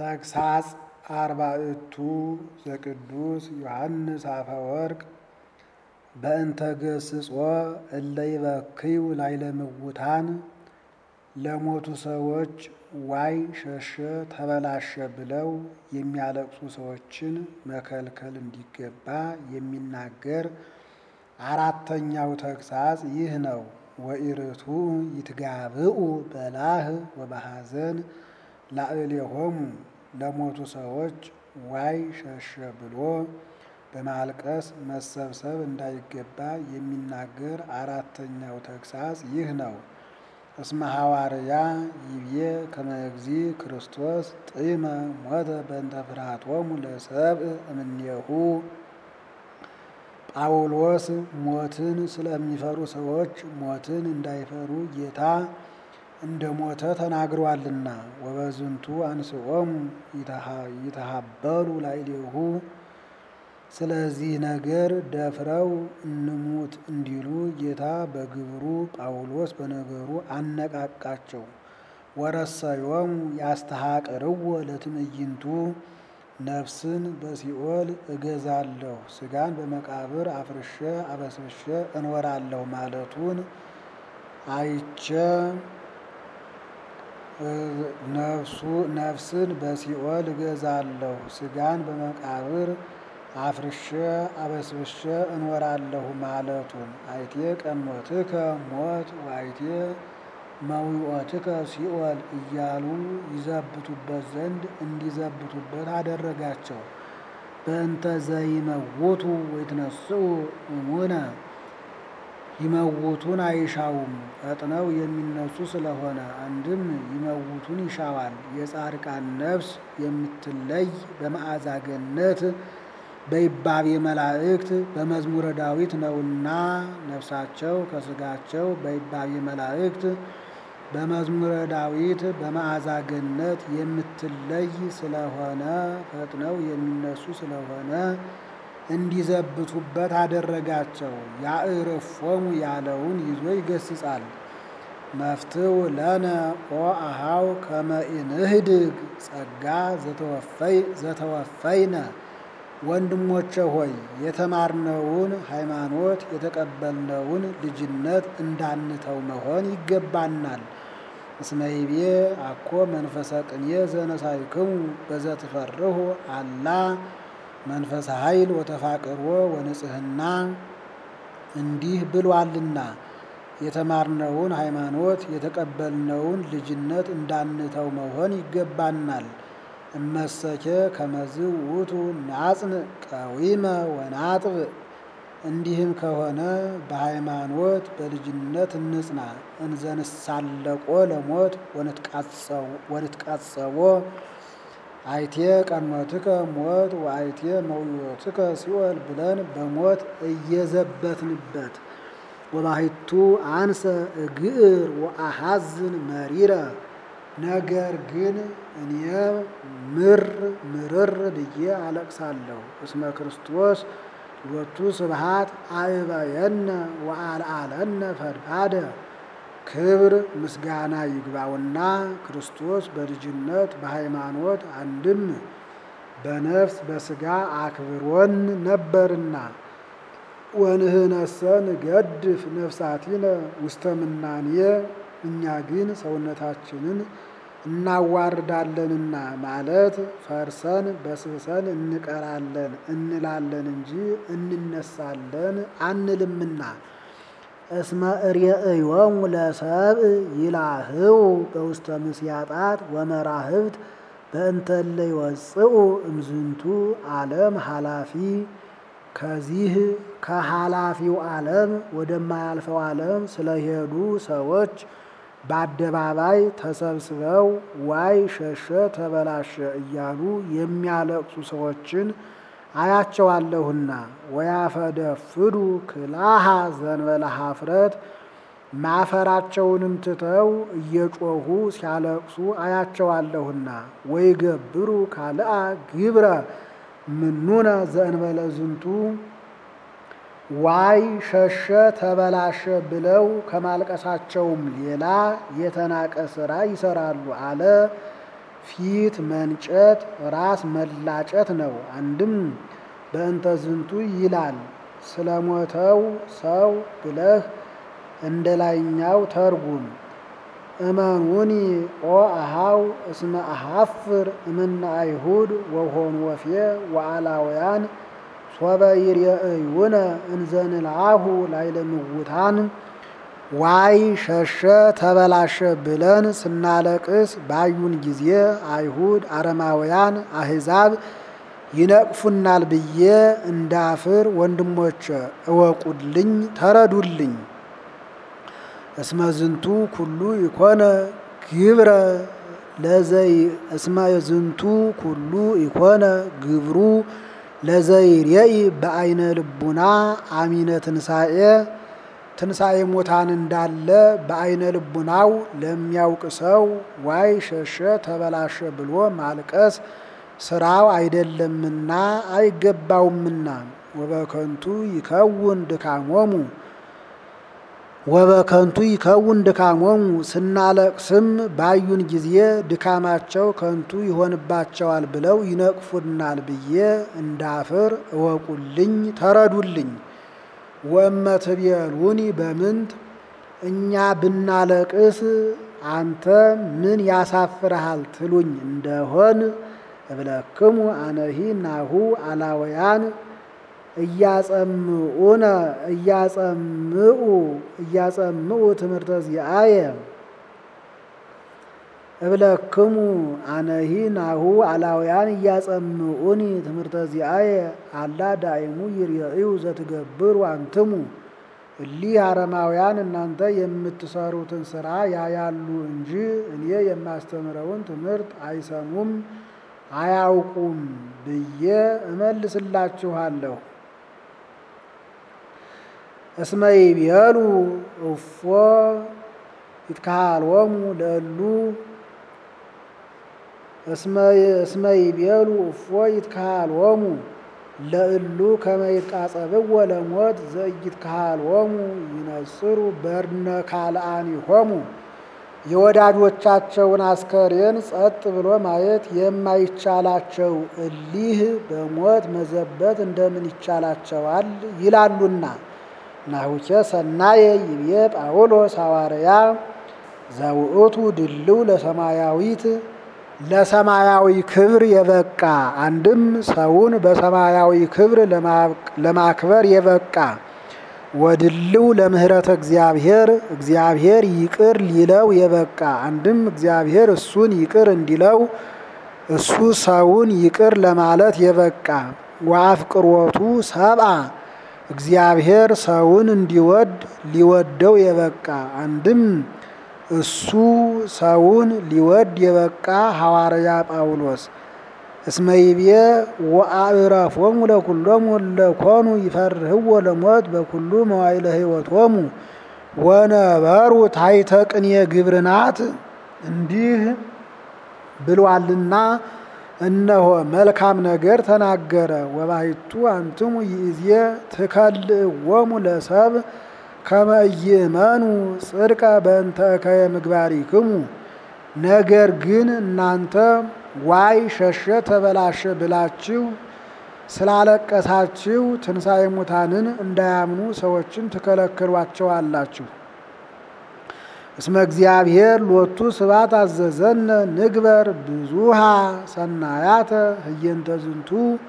ተግሳጽ አርባዕቱ ዘቅዱስ ዮሐንስ አፈወርቅ በእንተ ገስጾ እለ ይበክዩ ላዕለ ምውታን ለሞቱ ሰዎች ዋይ ሸሸ ተበላሸ ብለው የሚያለቅሱ ሰዎችን መከልከል እንዲገባ የሚናገር አራተኛው ተግሳጽ ይህ ነው። ወኢርቱ ይትጋብኡ በላህ ወበሐዘን ላዕሌሆሙ ለሞቱ ሰዎች ዋይ ሸሸ ብሎ በማልቀስ መሰብሰብ እንዳይገባ የሚናገር አራተኛው ተግሳጽ ይህ ነው። እስመ ሐዋርያ ይቤ ከመ እግዚእ ክርስቶስ ጢመ ሞተ በእንተ ፍርሃቶሙ ለሰብእ እምኔሁ ጳውሎስ ሞትን ስለሚፈሩ ሰዎች ሞትን እንዳይፈሩ ጌታ እንደ ሞተ ተናግሯልና። ወበዝንቱ አንስኦሙ ይተሃበሉ ላዕሌሁ ስለዚህ ነገር ደፍረው እንሙት እንዲሉ ጌታ በግብሩ ጳውሎስ በነገሩ አነቃቃቸው። ወረሰዮሙ ያስተሐቅርዎ ለትዕይንቱ ነፍስን በሲኦል እገዛለሁ ሥጋን በመቃብር አፍርሼ አበስብሼ እኖራለሁ ማለቱን አይቼ ነፍስን በሲኦል እገዛለሁ ሥጋን በመቃብር አፍርሼ አበስብሼ እኖራለሁ ማለቱን አይቴ ቀኖትከ ሞት ወአይቴ መዊኦትከ ሲኦል እያሉ ይዘብቱበት ዘንድ እንዲዘብቱበት አደረጋቸው። በእንተ ዘይመውቱ ወይትነስኡ እሙነ ይመውቱን አይሻውም ፈጥነው የሚነሱ ስለሆነ፣ አንድም ይመውቱን ይሻዋል። የጻድቃን ነፍስ የምትለይ በመዓዛ ገነት በይባቤ መላእክት በመዝሙረ ዳዊት ነውና ነፍሳቸው ከሥጋቸው በይባቤ መላእክት በመዝሙረ ዳዊት በመዓዛ ገነት የምትለይ ስለሆነ ፈጥነው የሚነሱ ስለሆነ እንዲዘብቱበት አደረጋቸው። ያዕርፎሙ ያለውን ይዞ ይገስጻል። መፍትው ለነ ኦ አሃው ከመ ኢንህድግ ጸጋ ዘተወፈይነ ወንድሞቼ ሆይ የተማርነውን ሃይማኖት የተቀበልነውን ልጅነት እንዳንተው መሆን ይገባናል። እስመ ይቤ አኮ መንፈሰ ቅኔ ዘነሳይክሙ በዘትፈርሁ አላ መንፈሰ ኃይል ወተፋቅሮ ወንጽህና እንዲህ ብሏልና የተማርነውን ሃይማኖት የተቀበልነውን ልጅነት እንዳንተው መሆን ይገባናል። እመሰኬ ከመዝ ውእቱ ናጽን ቀዊመ ወናጥብ እንዲህም ከሆነ በሃይማኖት በልጅነት እንጽና። እንዘንሳለቆ ለሞት ወንትቃጸቦ አይቴ ቀኖትከ ሞት ወአይቴ መዊኦትከ ሲኦል ብለን በሞት እየዘበትንበት ወባሕቱ አንሰ እግር ወአሐዝን መሪረ ነገር ግን እኔ ምር ምርር ብዬ አለቅሳለሁ። እስመ ክርስቶስ ሎቱ ስብሐት አእበየነ ወአልዓለነ ፈድፋደ ክብር ምስጋና ይግባውና ክርስቶስ በልጅነት በሃይማኖት አንድም በነፍስ በሥጋ አክብሮን ነበርና ወንህነሰ ንገድፍ ነፍሳቲነ ውስተ ምናኔ እኛ ግን ሰውነታችንን እናዋርዳለንና ማለት ፈርሰን በስብሰን እንቀራለን እንላለን እንጂ እንነሳለን አንልምና። እስመ እሬእዮሙ ለሰብእ ይላህው በውስተ ምስያጣት ወመራህብት በእንተ እለ ይወፅኡ እምዝንቱ ዓለም ኃላፊ ከዚህ ከኃላፊው ዓለም ወደማያልፈው ዓለም ስለሄዱ ሰዎች በአደባባይ ተሰብስበው ዋይ ሸሸ ተበላሸ እያሉ የሚያለቅሱ ሰዎችን አያቸዋለሁና ወያፈደፍዱ ክላሃ ዘንበለ ኀፍረት ማፈራቸውንም ትተው እየጮኹ ሲያለቅሱ አያቸዋለሁና ወይገብሩ ካልአ ግብረ ምኑነ ዘእንበለ ዝንቱ ዋይ ሸሸ ተበላሸ ብለው ከማልቀሳቸውም ሌላ የተናቀ ስራ ይሰራሉ አለ። ፊት መንጨት ራስ መላጨት ነው። አንድም በእንተ ዝንቱ ይላል ስለሞተው ሰው ብለህ እንደ ላይኛው ተርጉም። እመኑኒ ኦ አሃው እስመ አሃፍር እምነ አይሁድ ወሆኑ ወፌ ወአላውያን ሶበ ይርአዩነ እንዘንልአሁ ላዕለ ምውታን ዋይ ሸሸ ተበላሸ ብለን ስናለቅስ ባዩን ጊዜ አይሁድ፣ አረማውያን፣ አሕዛብ ይነቅፉናል ብዬ እንዳፍር ወንድሞቼ እወቁልኝ፣ ተረዱልኝ። እስመ ዝንቱ ኩሉ ይኮነ ግብረ ለዘይ እስመ ዝንቱ ኩሉ ይኮነ ግብሩ ለዘይሬኢ በአይነ ልቡና አሚነ ትንሣኤ ትንሣኤ ሙታን እንዳለ በአይነ ልቡናው ለሚያውቅ ሰው ዋይ ሸሸ ተበላሸ ብሎ ማልቀስ ስራው አይደለምና አይገባውምና ወበከንቱ ይከውን ድካሞሙ ወበከንቱ ይከውን ድካሞሙ ስናለቅስም ባዩን ጊዜ ድካማቸው ከንቱ ይሆንባቸዋል ብለው ይነቅፉናል ብዬ እንዳፍር እወቁልኝ፣ ተረዱልኝ። ወመትቤሉኒ በምንት እኛ ብናለቅስ አንተ ምን ያሳፍርሃል ትሉኝ እንደሆን እብለክሙ አነሂ ናሁ አላውያን እያጸምኡነ እያጸምኡ እያጸምኡ ትምህርተ ዚአየ እብለክሙ አነሂ ናሁ አላውያን እያጸምኡኒ ትምህርተ ዚአየ አላ ዳይሙ ይርአዩ ዘትገብሩ አንትሙ እሊህ አረማውያን እናንተ የምትሰሩትን ስራ ያያሉ እንጂ እኔ የማስተምረውን ትምህርት አይሰሙም አያውቁም ብዬ እመልስላችኋለሁ። እስመ ይቤሉ እፎ ይትካሃልዎሙ ለእሉ እስመ ይቤሉ እፎ ይትካሃልዎሙ ለእሉ ከመ ይትቃጸብዎ ለሞት ዘኢይትካሃልዎሙ ይነጽሩ በርነ ካልአኒሆሙ የወዳጆቻቸውን አስከሬን ጸጥ ብሎ ማየት የማይቻላቸው እሊህ በሞት መዘበት እንደምን ይቻላቸዋል ይላሉና። ናሁኬ ሰናየ ይቤ ጳውሎስ ሐዋርያ ዘውእቱ ድልው ለሰማያዊት ለሰማያዊ ክብር የበቃ አንድም ሰውን በሰማያዊ ክብር ለማክበር የበቃ ወድልው ለምህረተ እግዚአብሔር እግዚአብሔር ይቅር ሊለው የበቃ አንድም እግዚአብሔር እሱን ይቅር እንዲለው እሱ ሰውን ይቅር ለማለት የበቃ ወአፍቅሮቱ ሰብአ እግዚአብሔር ሰውን እንዲወድ ሊወደው የበቃ አንድም እሱ ሰውን ሊወድ የበቃ ሐዋርያ ጳውሎስ እስመ ይቤ ወአዕረፎሙ ለኩሎሙ ለኮኑ ይፈርህዎ ለሞት በኩሉ መዋዕለ ሕይወቶሙ ወነበሩ ታሕተ ቅኔ ግብርናት እንዲህ ብሏልና እነሆ መልካም ነገር ተናገረ። ወባሕቱ አንትሙ ይእዜ ትከልእዎሙ ለሰብ ከመ ኢይእመኑ ጽድቀ በእንተ እከየ ምግባሪክሙ ነገር ግን እናንተ ዋይ ሸሸ ተበላሸ ብላችሁ ስላለቀሳችሁ ትንሣኤ ሙታንን እንዳያምኑ ሰዎችን ትከለክሏቸዋላችሁ። እስመ እግዚአብሔር ሎቱ ስብሐት አዘዘነ ንግበር ብዙሃ ሰናያተ ህየንተ ዝንቱ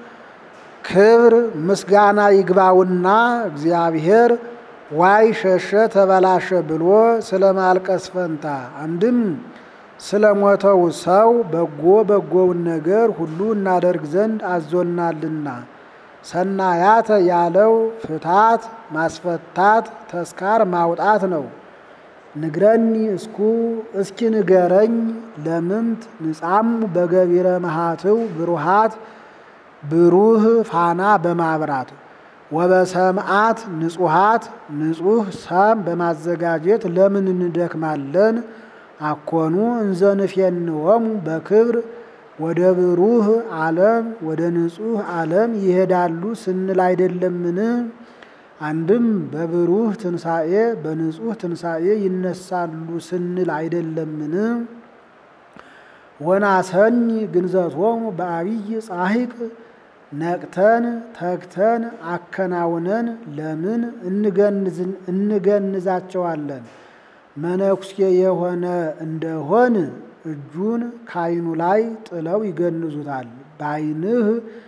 ክብር ምስጋና ይግባውና እግዚአብሔር ዋይ ሸሸ ተበላሸ ብሎ ስለ ማልቀስ ፈንታ አንድም ስለ ሞተው ሰው በጎ በጎውን ነገር ሁሉ እናደርግ ዘንድ አዞናልና። ሰናያተ ያለው ፍታት፣ ማስፈታት፣ ተስካር ማውጣት ነው። ንግረኒ እስኩ እስኪ ንገረኝ ለምንት ንጻሙ በገቢረ መሃትው ብሩሃት ብሩህ ፋና በማብራት ወበሰምዓት ንጹሃት ንጹህ ሰም በማዘጋጀት ለምን እንደክማለን? አኮኑ እንዘንፌንዎሙ በክብር ወደ ብሩህ ዓለም ወደ ንጹህ ዓለም ይሄዳሉ ስንል አይደለምን? አንድም በብሩህ ትንሣኤ በንጹህ ትንሣኤ ይነሳሉ ስንል አይደለምን? ወናሰኒ ግንዘቶሙ በአብይ ጻሂቅ ነቅተን ተግተን አከናውነን ለምን እንገንዛቸዋለን? መነኩሴ የሆነ እንደሆን እጁን ከዓይኑ ላይ ጥለው ይገንዙታል። በዓይንህ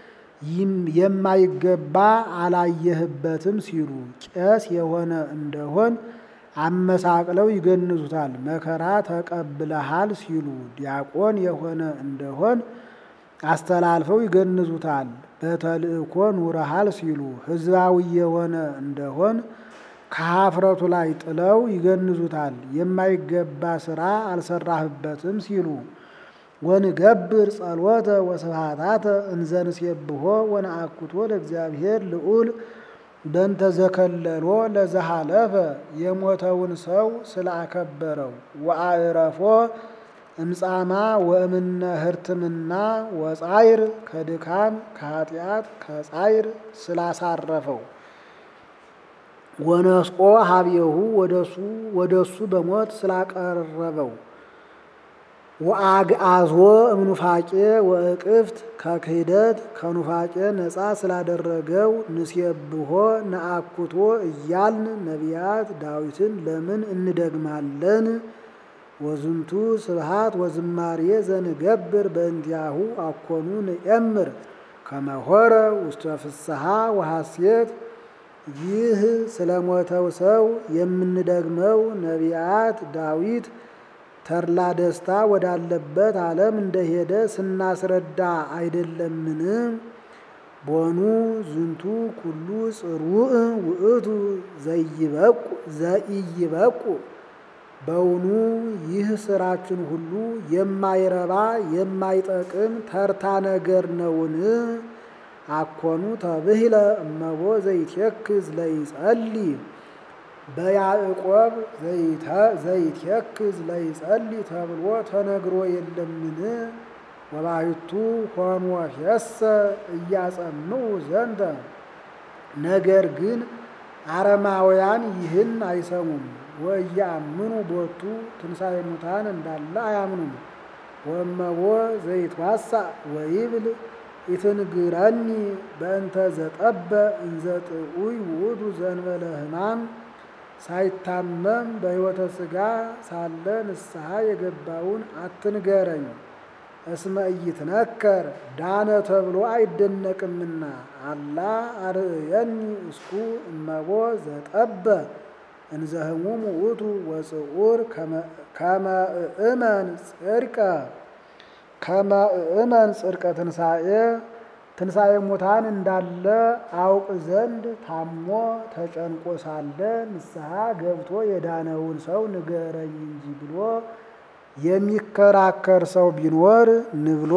የማይገባ አላየህበትም ሲሉ፣ ቄስ የሆነ እንደሆን አመሳቅለው ይገንዙታል። መከራ ተቀብለሃል ሲሉ፣ ዲያቆን የሆነ እንደሆን አስተላልፈው ይገንዙታል። በተልእኮ ኑረሃል ሲሉ፣ ሕዝባዊ የሆነ እንደሆን ከሀፍረቱ ላይ ጥለው ይገንዙታል። የማይገባ ስራ አልሰራህበትም ሲሉ ወንገብር ጸሎተ ወስብሐታተ እንዘንሴብሖ ወነአኩቶ ለእግዚአብሔር ልዑል በእንተ ዘከለሎ ለዘሃለፈ የሞተውን ሰው ስላከበረው ወአዕረፎ እምጻማ ወእምነ ህርትምና ወጻይር ከድካም ከኃጢአት ከጻይር ስላሳረፈው ወነስቆ ሀብየሁ ወደሱ በሞት ስላቀረበው ወአግአዞ እምኑፋቄ ወእቅፍት ከክህደት ከኑፋቄ ነፃ ስላደረገው ንሴብሖ ነአኩቶ እያልን ነቢያት ዳዊትን ለምን እንደግማለን? ወዝንቱ ስብሃት ወዝማሬ ዘንገብር በእንቲአሁ አኮኑ ንኤምር ከመሆረ ውስተ ፍስሐ ወሐሴት ይህ ስለ ሞተው ሰው የምንደግመው ነቢያት ዳዊት ተድላ ደስታ ወዳለበት ዓለም እንደሄደ ስናስረዳ አይደለምን? ቦኑ ዝንቱ ኩሉ ጽሩዕ ውእቱ ዘኢይበቁ በውኑ ይህ ስራችን ሁሉ የማይረባ የማይጠቅም ተርታ ነገር ነውን? አኮኑ ተብህለ እመቦ ዘይትየክዝ ለይጸልይ በያዕቆብ ዘይትየክዝ ለይጸልይ ተብሎ ተነግሮ የለምን? ወባሕቱ ሆኖ ፌሰ እያጸምዑ ዘንተ ነገር ግን አረማውያን ይህን አይሰሙም። ወእያምኑ ቦቱ ትንሣኤ ሙታን እንዳለ አያምኑም። ወእመቦ ዘይትዋሳእ ወይብል ኢትንግረኒ በእንተ ዘጠበ እንዘ ጥዑይ ውእቱ ዘእንበለ ሕማም ሳይታመም በሕይወተ ሥጋ ሳለ ንስሐ የገባውን አትንገረኝ። እስመ ኢይትነከር ዳነ ተብሎ አይደነቅምና። አላ አርእየኒ እስኩ እመቦ ዘጠበ እንዘ ህሙም ውእቱ ወጽዑር ከመ እእመን ጽድቀ ከመ እእመን ጽድቀ ትንሣኤ ትንሣኤ ሙታን እንዳለ አውቅ ዘንድ ታሞ ተጨንቆ ሳለ ንስሐ ገብቶ የዳነውን ሰው ንገረኝ እንጂ ብሎ የሚከራከር ሰው ቢኖር ንብሎ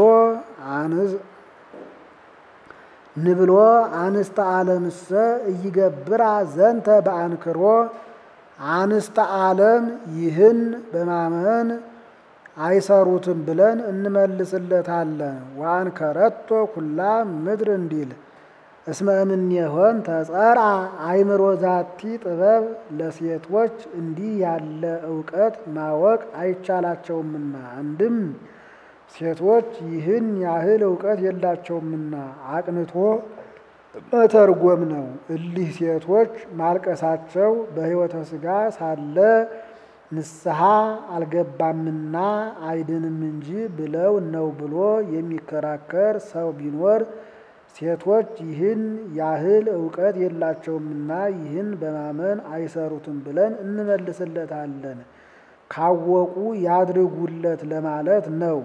ንብሎ አንስተ ዓለምሰ እይገብራ ዘንተ በአንክሮ አንስተ ዓለም ይህን በማመን አይሰሩትም ብለን እንመልስለታለን። ወአንከረቶ ኩላ ምድር እንዲል እስመ እምኔሆን ተጸርአ አእምሮ ዛቲ ጥበብ ለሴቶች እንዲህ ያለ እውቀት ማወቅ አይቻላቸውምና፣ አንድም ሴቶች ይህን ያህል እውቀት የላቸውምና አቅንቶ መተርጎም ነው። እሊህ ሴቶች ማልቀሳቸው በሕይወተ ሥጋ ሳለ ንስሐ አልገባምና አይድንም እንጂ ብለው ነው ብሎ የሚከራከር ሰው ቢኖር ሴቶች ይህን ያህል እውቀት የላቸውምና ይህን በማመን አይሰሩትም ብለን እንመልስለታለን። ካወቁ ያድርጉለት ለማለት ነው።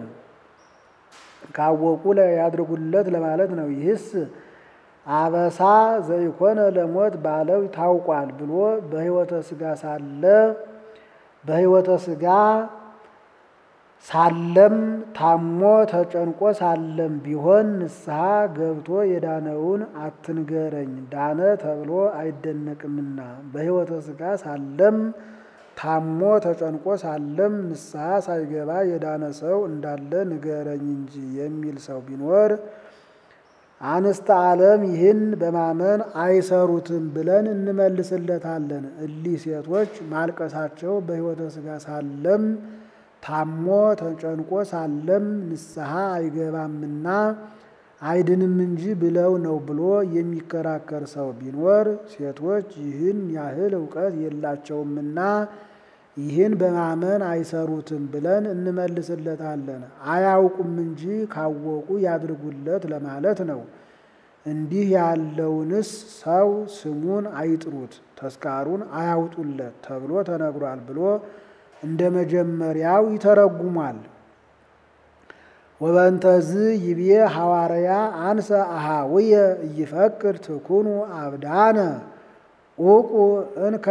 ካወቁ ያድርጉለት ለማለት ነው። ይህስ አበሳ ዘይኮነ ለሞት ባለው ታውቋል ብሎ በሕይወተ ሥጋ ሳለ በሕይወተ ሥጋ ሳለም ታሞ ተጨንቆ ሳለም ቢሆን ንስሐ ገብቶ የዳነውን አትንገረኝ ዳነ ተብሎ አይደነቅምና። በሕይወተ ሥጋ ሳለም ታሞ ተጨንቆ ሳለም ንስሐ ሳይገባ የዳነ ሰው እንዳለ ንገረኝ እንጂ የሚል ሰው ቢኖር አንስተ ዓለም ይህን በማመን አይሰሩትም ብለን እንመልስለታለን። እሊህ ሴቶች ማልቀሳቸው በሕይወተ ሥጋ ሳለም ታሞ ተጨንቆ ሳለም ንስሐ አይገባምና አይድንም እንጂ ብለው ነው ብሎ የሚከራከር ሰው ቢኖር ሴቶች ይህን ያህል እውቀት የላቸውምና ይህን በማመን አይሰሩትም ብለን እንመልስለታለን። አያውቁም እንጂ ካወቁ ያድርጉለት ለማለት ነው። እንዲህ ያለውንስ ሰው ስሙን አይጥሩት፣ ተስካሩን አያውጡለት ተብሎ ተነግሯል ብሎ እንደ መጀመሪያው ይተረጉሟል። ወበንተዝ ይቤ ሐዋርያ አንሰ አሃውየ እይፈቅድ ትኩኑ አብዳነ ኡቁ እንከ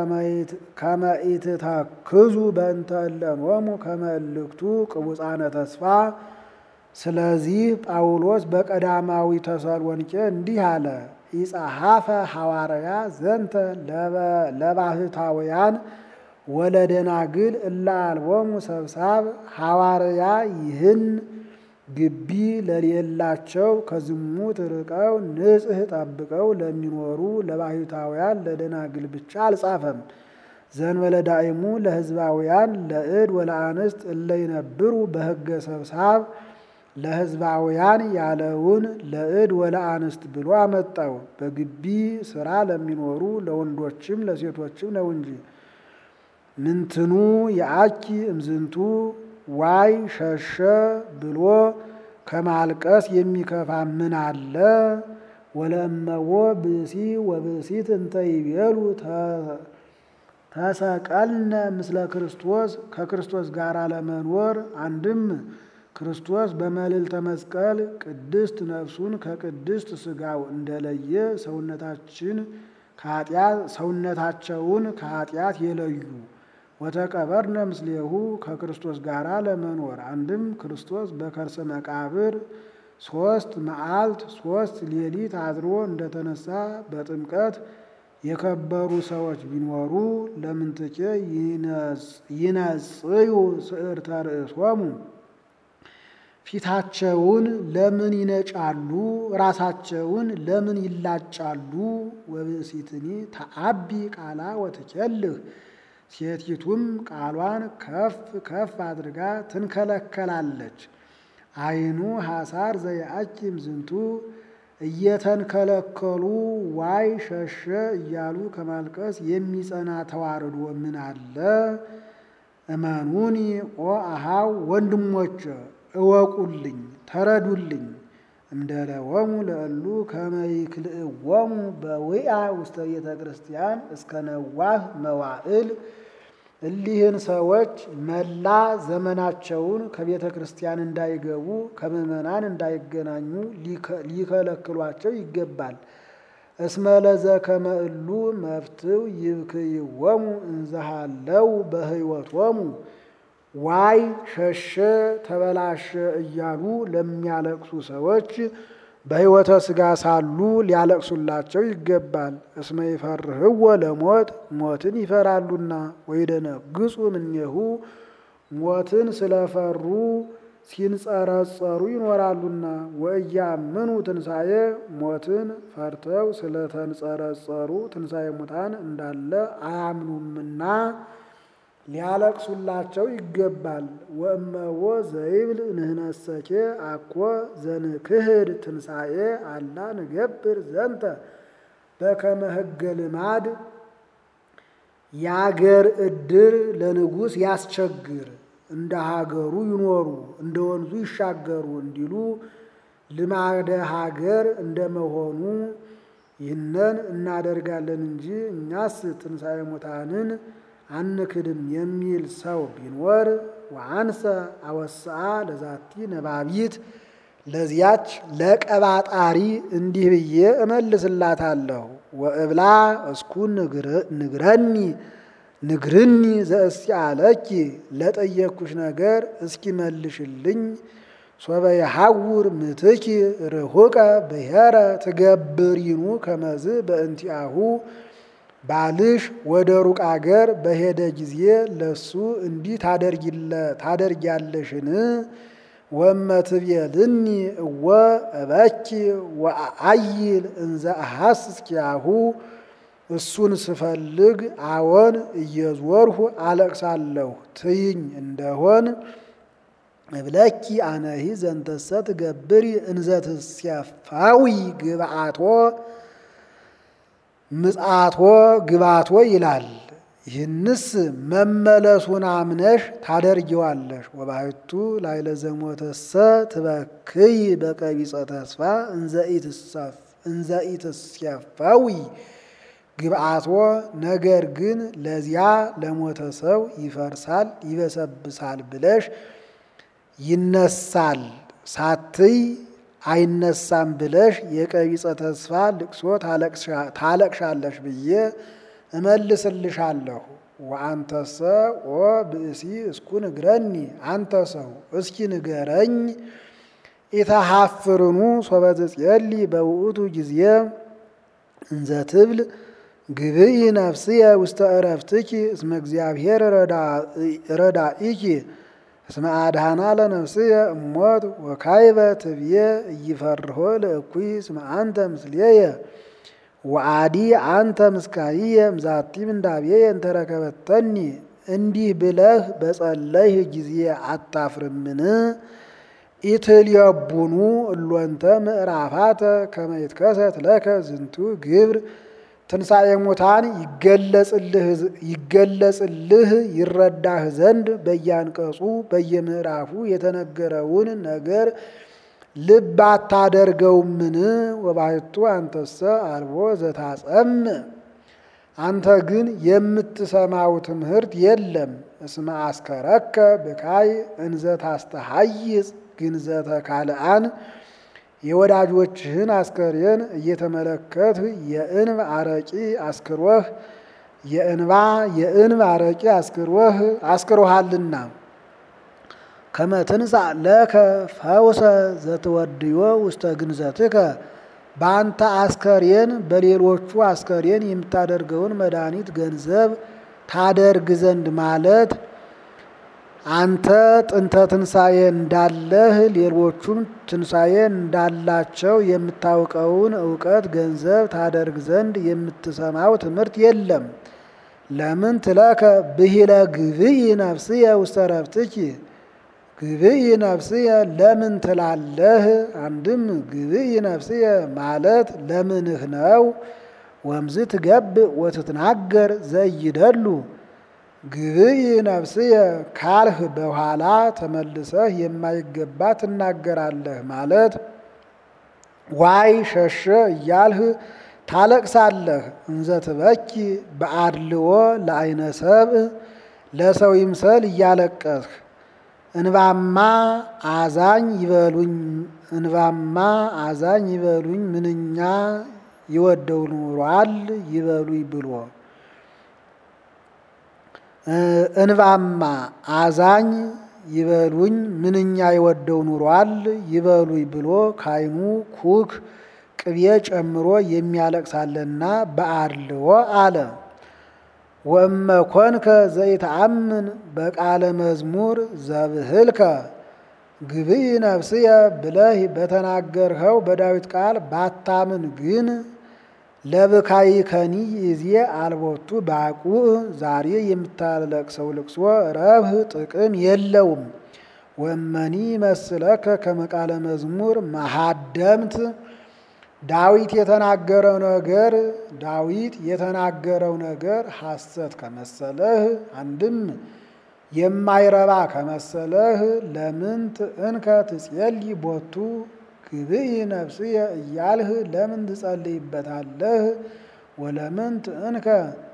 ከመኢትተክዙ በእንተ እለኖሙ ከመ እልክቱ ቅቡፃነ ተስፋ። ስለዚህ ጳውሎስ በቀዳማዊ ተሰሎንቄ እንዲህ አለ። ኢጸሐፈ ሐዋርያ ዘንተ ለባህታውያን ወለደናግል እለ አልቦሙ ሰብሳብ ሐዋርያ ይህን ግቢ ለሌላቸው ከዝሙት ርቀው ንጽሕ ጠብቀው ለሚኖሩ ለባሕታውያን ለደናግል ብቻ አልጻፈም። ዘንበለ ዳይሙ ለሕዝባውያን ለእድ ወለአንስት እለ ይነብሩ በሕገ ሰብሳብ ለሕዝባውያን ያለውን ለእድ ወለአንስት ብሎ አመጣው። በግቢ ስራ ለሚኖሩ ለወንዶችም ለሴቶችም ነው እንጂ ምንትኑ የአኪ እምዝንቱ ዋይ ሸሸ ብሎ ከማልቀስ የሚከፋ ምን አለ? ወለእመዎ ብእሲ ወብእሲት እንተ ይቤሉ ተሰቀልነ ምስለ ክርስቶስ ከክርስቶስ ጋር ለመኖር አንድም ክርስቶስ በመልዕልተ መስቀል ቅድስት ነፍሱን ከቅድስት ሥጋው እንደለየ ሰውነታችን ሰውነታቸውን ከኃጢአት የለዩ ወተቀበርነ ምስሌሁ ከክርስቶስ ጋር ለመኖር አንድም ክርስቶስ በከርሰ መቃብር ሶስት መዓልት ሶስት ሌሊት አድሮ እንደተነሳ በጥምቀት የከበሩ ሰዎች ቢኖሩ ለምንትኬ ይነጽዩ ስዕርተ ርእሶሙ ፊታቸውን ለምን ይነጫሉ? ራሳቸውን ለምን ይላጫሉ? ወብእሲትኒ ተአቢ ቃላ ወትኬልህ ሴቲቱም ቃሏን ከፍ ከፍ አድርጋ ትንከለከላለች። አይኑ ሐሳር ዘየአኪም ዝንቱ እየተንከለከሉ ዋይ ሸሸ እያሉ ከማልቀስ የሚጸና ተዋርዶ ምን አለ? እመኑኒ ኦ አሃው ወንድሞች እወቁልኝ ተረዱልኝ። እምደለወሙ ለእሉ ከመይክልእዎሙ በውያ ውስተ ቤተ ክርስቲያን እስከ ነዋህ መዋዕል እሊህን ሰዎች መላ ዘመናቸውን ከቤተ ክርስቲያን እንዳይገቡ ከምዕመናን እንዳይገናኙ ሊከለክሏቸው ይገባል። እስመ ለዘከመ እሉ መፍትው ይብክይዎሙ እንዘሃለው በሕይወቶሙ ዋይ ሸሸ ተበላሸ እያሉ ለሚያለቅሱ ሰዎች በሕይወተ ሥጋ ሳሉ ሊያለቅሱላቸው ይገባል። እስመ ይፈርህዎ ለሞት ሞትን ይፈራሉና፣ ወይደነግጹ እምኔሁ ሞትን ስለፈሩ ሲንጸረጸሩ ይኖራሉና፣ ወእያምኑ ትንሣኤ ሞትን ፈርተው ስለተንጸረጸሩ ትንሣኤ ሙታን እንዳለ አያምኑምና ሊያለቅሱላቸው ይገባል። ወእመዎ ዘይብል ንህነሰኬ አኮ ዘንክህድ ትንሣኤ አላ ንገብር ዘንተ በከመ ሕገ ልማድ የአገር ዕድር ለንጉሥ ያስቸግር እንደ ሀገሩ ይኖሩ እንደ ወንዙ ይሻገሩ እንዲሉ ልማደ ሀገር እንደመሆኑ ይህንን እናደርጋለን እንጂ እኛስ ትንሣኤ ሙታንን አንክድም የሚል ሰው ቢኖር ወአንሰ አወስአ ለዛቲ ነባቢት ለዚያች ለቀባጣሪ እንዲህ ብዬ እመልስላታለሁ። ወእብላ እስኩ ንግረኒ ንግርኒ ዘእስአለኪ ለጠየኩሽ ነገር እስኪ መልሽልኝ። ሶበ የሐውር ምትኪ ርሁቀ ብሔረ ትገብሪኑ ከመዝ በእንቲአሁ ባልሽ ወደ ሩቅ አገር በሄደ ጊዜ ለሱ እንዲህ ታደርጊያለሽን? ወመትቤልኒ እወ እበኪ ወአይል እንዘ አሐስስ ኪያሁ እሱን ስፈልግ አዎን እየዞርሁ አለቅሳለሁ ትይኝ እንደሆን እብለኪ አነሂ ዘንተሰ ትገብሪ እንዘትስያፋዊ ግብአቶ ምጽአቶ ግባቶ ይላል። ይህንስ መመለሱን አምነሽ ታደርጊዋለሽ። ወባሕቱ ላዕለ ዘሞተሰ ትበክይ በቀቢጸ ተስፋ እንዘ ኢትስያፋዊ ግብአቶ ነገር ግን ለዚያ ለሞተ ሰው ይፈርሳል ይበሰብሳል ብለሽ ይነሳል ሳትይ አይነሳም ብለሽ የቀቢጸ ተስፋ ልቅሶ ታለቅሻለሽ ብዬ እመልስልሻለሁ። ወአንተሰ ኦ ብእሲ እስኩ ንግረኒ፣ አንተ ሰው እስኪ ንገረኝ። ኢተሃፍርኑ ሶበ ትጼሊ በውእቱ ጊዜ እንዘ ትብል ግብኢ ነፍስየ ውስተ ዕረፍትኪ እስመ እግዚአብሔር ረዳኢኪ እስመ አድኃና ለነፍስየ እሞት ወካይበ ትብዬ እይፈርሆ ለእኩይ እስመ አንተ ምስሌየ ወአዲ አንተ ምስካይየ እምዛቲ ምንዳቤየ እንተረከበተኒ። እንዲህ ብለህ በጸለይህ ጊዜ አታፍርምን? ኢትልየቡኑ እሎንተ ምዕራፋተ ከመ ይትከሰት ለከ ዝንቱ ግብር ትንሣኤ ሙታን ይገለጽልህ ይረዳህ ዘንድ በያንቀጹ በየምዕራፉ የተነገረውን ነገር ልብ አታደርገውምን? ወባሕቱ አንተሰ አልቦ ዘታጸም አንተ ግን የምትሰማው ትምህርት የለም። እስመ አስከረከ ብካይ እንዘ ታስተሐይጽ ግንዘተ ካልአን የወዳጆችህን አስከሬን እየተመለከትህ የእንብ አረቂ አስክሮህ የእንባ የእንብ አረቂ አስክሮህ አስክሮሃልና ከመ ትንሣእ ለከ ፈውሰ ዘትወድዮ ውስተ ግንዘትከ በአንተ አስከሬን በሌሎቹ አስከሬን የምታደርገውን መድኃኒት ገንዘብ ታደርግ ዘንድ ማለት አንተ ጥንተ ትንሣኤ እንዳለህ ሌሎቹም ትንሣኤ እንዳላቸው የምታውቀውን እውቀት ገንዘብ ታደርግ ዘንድ የምትሰማው ትምህርት የለም። ለምን ትለከ ብሂለ ግብኢ ነፍስየ ውስተ ዕረፍትኪ ግብኢ ነፍስየ ለምን ትላለህ? አንድም ግብኢ ነፍስየ ማለት ለምንህ ነው። ወምዝ ትገብእ ወትትናገር ዘይደሉ ግብኢ ነፍስየ ካልህ በኋላ ተመልሰህ የማይገባ ትናገራለህ ማለት ዋይ ሸሸ እያልህ ታለቅሳለህ። እንዘ ትበኪ በአድልዎ ለአይነ ሰብእ ለሰው ይምሰል እያለቀስህ እንባማ አዛኝ ይበሉኝ እንባማ አዛኝ ይበሉኝ ምንኛ ይወደው ኑሯል ይበሉኝ ብሎ እንባማ አዛኝ ይበሉኝ ምንኛ ይወደው ኑሯል ይበሉኝ ብሎ ካይኑ ኩክ ቅቤ ጨምሮ የሚያለቅሳለና በአድልዎ አለ። ወእመ ኮንከ ዘይተአምን በቃለ መዝሙር ዘብህልከ ግብኢ ነፍስየ ብለህ በተናገርኸው በዳዊት ቃል ባታምን ግን ለብካይከኒ ይዜ አልቦቱ ባቁዕ ዛሬ የምታለቅሰው ልቅሶ ረብህ ጥቅም የለውም። ወመኒ መስለከ ከመቃለ መዝሙር መሃደምት ዳዊት የተናገረው ነገር ዳዊት የተናገረው ነገር ሐሰት ከመሰለህ አንድም የማይረባ ከመሰለህ ለምንት እንከ ትጼልይ ቦቱ ግብኢ ነፍስየ እያልህ ለምን ትጸልይበታለህ? ወለምንት እንከ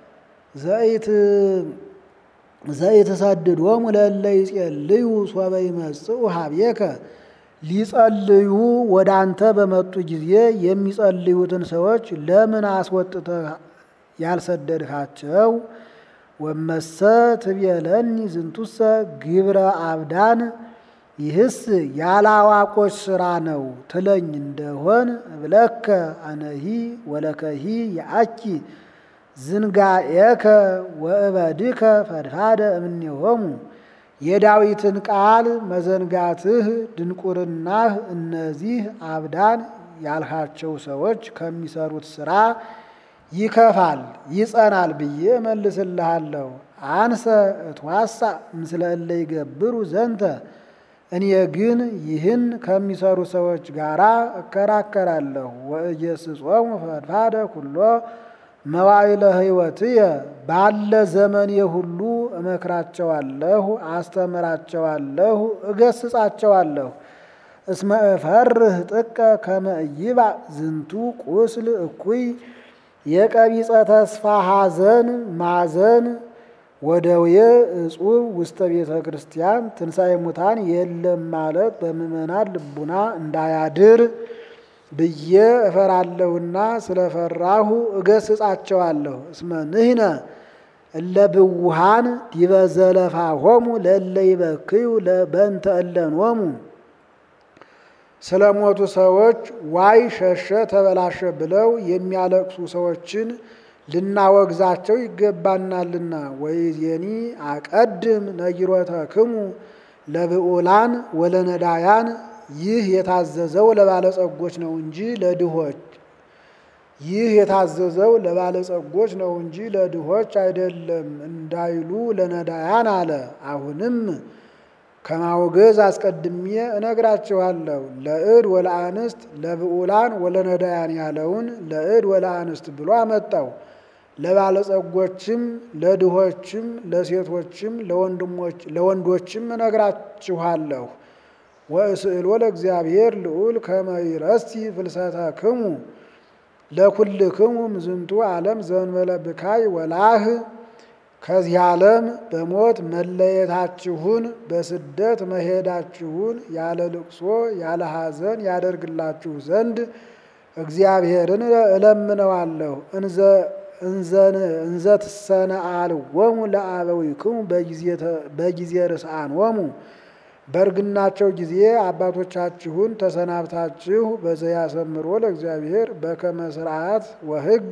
ዘይትሰድዶሙ ለእለ ይጼልዩ ሶበ ይመጽኡ ሀቤከ ሊጸልዩ ወደ አንተ በመጡ ጊዜ የሚጸልዩትን ሰዎች ለምን አስወጥተህ ያልሰደድካቸው? ወመሰ ትቤለኒ ዝንቱሰ ግብረ አብዳን ይህስ ያላዋቆች ስራ ነው ትለኝ እንደሆን እብለከ አነሂ ወለከሂ የአኪ ዝንጋኤከ ወእበድከ ፈድፋደ እምኔሆሙ የዳዊትን ቃል መዘንጋትህ ድንቁርናህ እነዚህ አብዳን ያልሃቸው ሰዎች ከሚሰሩት ስራ ይከፋል ይጸናል ብዬ መልስልሃለሁ። አንሰ እትዋሳ ምስለ እለ ይገብሩ ዘንተ እኔ ግን ይህን ከሚሰሩ ሰዎች ጋር እከራከራለሁ። ወኢየስጾሙ ፈድፋደ ኩሎ መዋዕለ ሕይወትየ ባለ ዘመኔ ሁሉ እመክራቸዋለሁ፣ አስተምራቸዋለሁ፣ እገስጻቸዋለሁ። እስመ እፈርህ ጥቀ ከመ ኢይባእ ዝንቱ ቁስል እኩይ የቀቢጸ ተስፋ ሐዘን ማዘን ወደውየ እጹብ ውስተ ቤተ ክርስቲያን ትንሣኤ ሙታን የለም ማለት በምእመናን ልቡና እንዳያድር ብዬ እፈራለሁና ስለፈራሁ እገስጻቸዋለሁ። እስመ ንሕነ እለ ብውሃን ዲበ ዘለፋሆሙ ለእለ ይበክዩ በእንተ እለኖሙ ስለ ሞቱ ሰዎች ዋይ ሸሸ ተበላሸ ብለው የሚያለቅሱ ሰዎችን ልናወግዛቸው ይገባናልና። ወይዜኒ አቀድም ነጊሮተክሙ ለብዑላን ወለነዳያን ይህ የታዘዘው ለባለጸጎች ነው እንጂ ለድሆች ይህ የታዘዘው ለባለጸጎች ነው እንጂ ለድሆች አይደለም እንዳይሉ ለነዳያን አለ። አሁንም ከማውገዝ አስቀድሜ እነግራችኋለሁ። ለእድ ወለአንስት ለብዑላን ወለነዳያን ያለውን ለእድ ወለአንስት ብሎ አመጣው። ለባለጸጎችም ለድሆችም ለሴቶችም ለወንዶችም እነግራችኋለሁ። ወእስእሎ ለእግዚአብሔር ልዑል ከመ ይረስቲ ፍልሰተክሙ ለኩልክሙ ምዝንቱ ዓለም ዘእንበለ ብካይ ወላህ ከዚህ ዓለም በሞት መለየታችሁን በስደት መሄዳችሁን ያለ ልቅሶ ያለ ሐዘን ያደርግላችሁ ዘንድ እግዚአብሔርን እለምነዋለሁ። እንዘ ትሰነአልዎሙ ለአበዊክሙ በጊዜ ርስአንዎሙ በእርግናቸው ጊዜ አባቶቻችሁን ተሰናብታችሁ በዘያሰምሮ ለእግዚአብሔር በከመ ስርዓት ወሕግ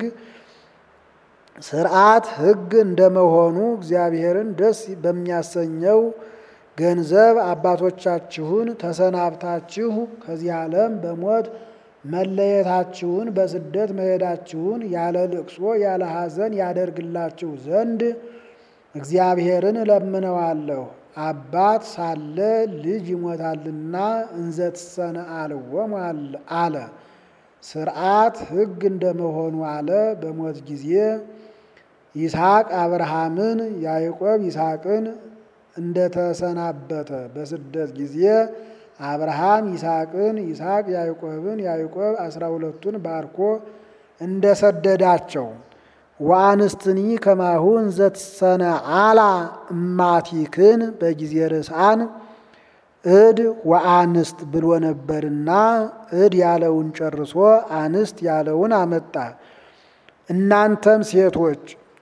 ስርዓት ሕግ እንደመሆኑ እግዚአብሔርን ደስ በሚያሰኘው ገንዘብ አባቶቻችሁን ተሰናብታችሁ ከዚህ ዓለም በሞት መለየታችሁን በስደት መሄዳችሁን ያለ ልቅሶ ያለ ሐዘን ያደርግላችሁ ዘንድ እግዚአብሔርን እለምነዋለሁ። አባት ሳለ ልጅ ይሞታልና እንዘ ትሰነአልዎሙ አለ። ስርዓት ሕግ እንደመሆኑ አለ። በሞት ጊዜ ይስሐቅ አብርሃምን፣ ያዕቆብ ይስሐቅን እንደተሰናበተ በስደት ጊዜ አብርሃም ይስሐቅን፣ ይስሐቅ ያዕቆብን፣ ያዕቆብ አስራ ሁለቱን ባርኮ እንደሰደዳቸው ወአንስትኒ ከማሁ እንዘ ትሰነአላ እማቲክን በጊዜ ርስአን እድ ወአንስት ብሎ ነበርና እድ ያለውን ጨርሶ አንስት ያለውን አመጣ። እናንተም ሴቶች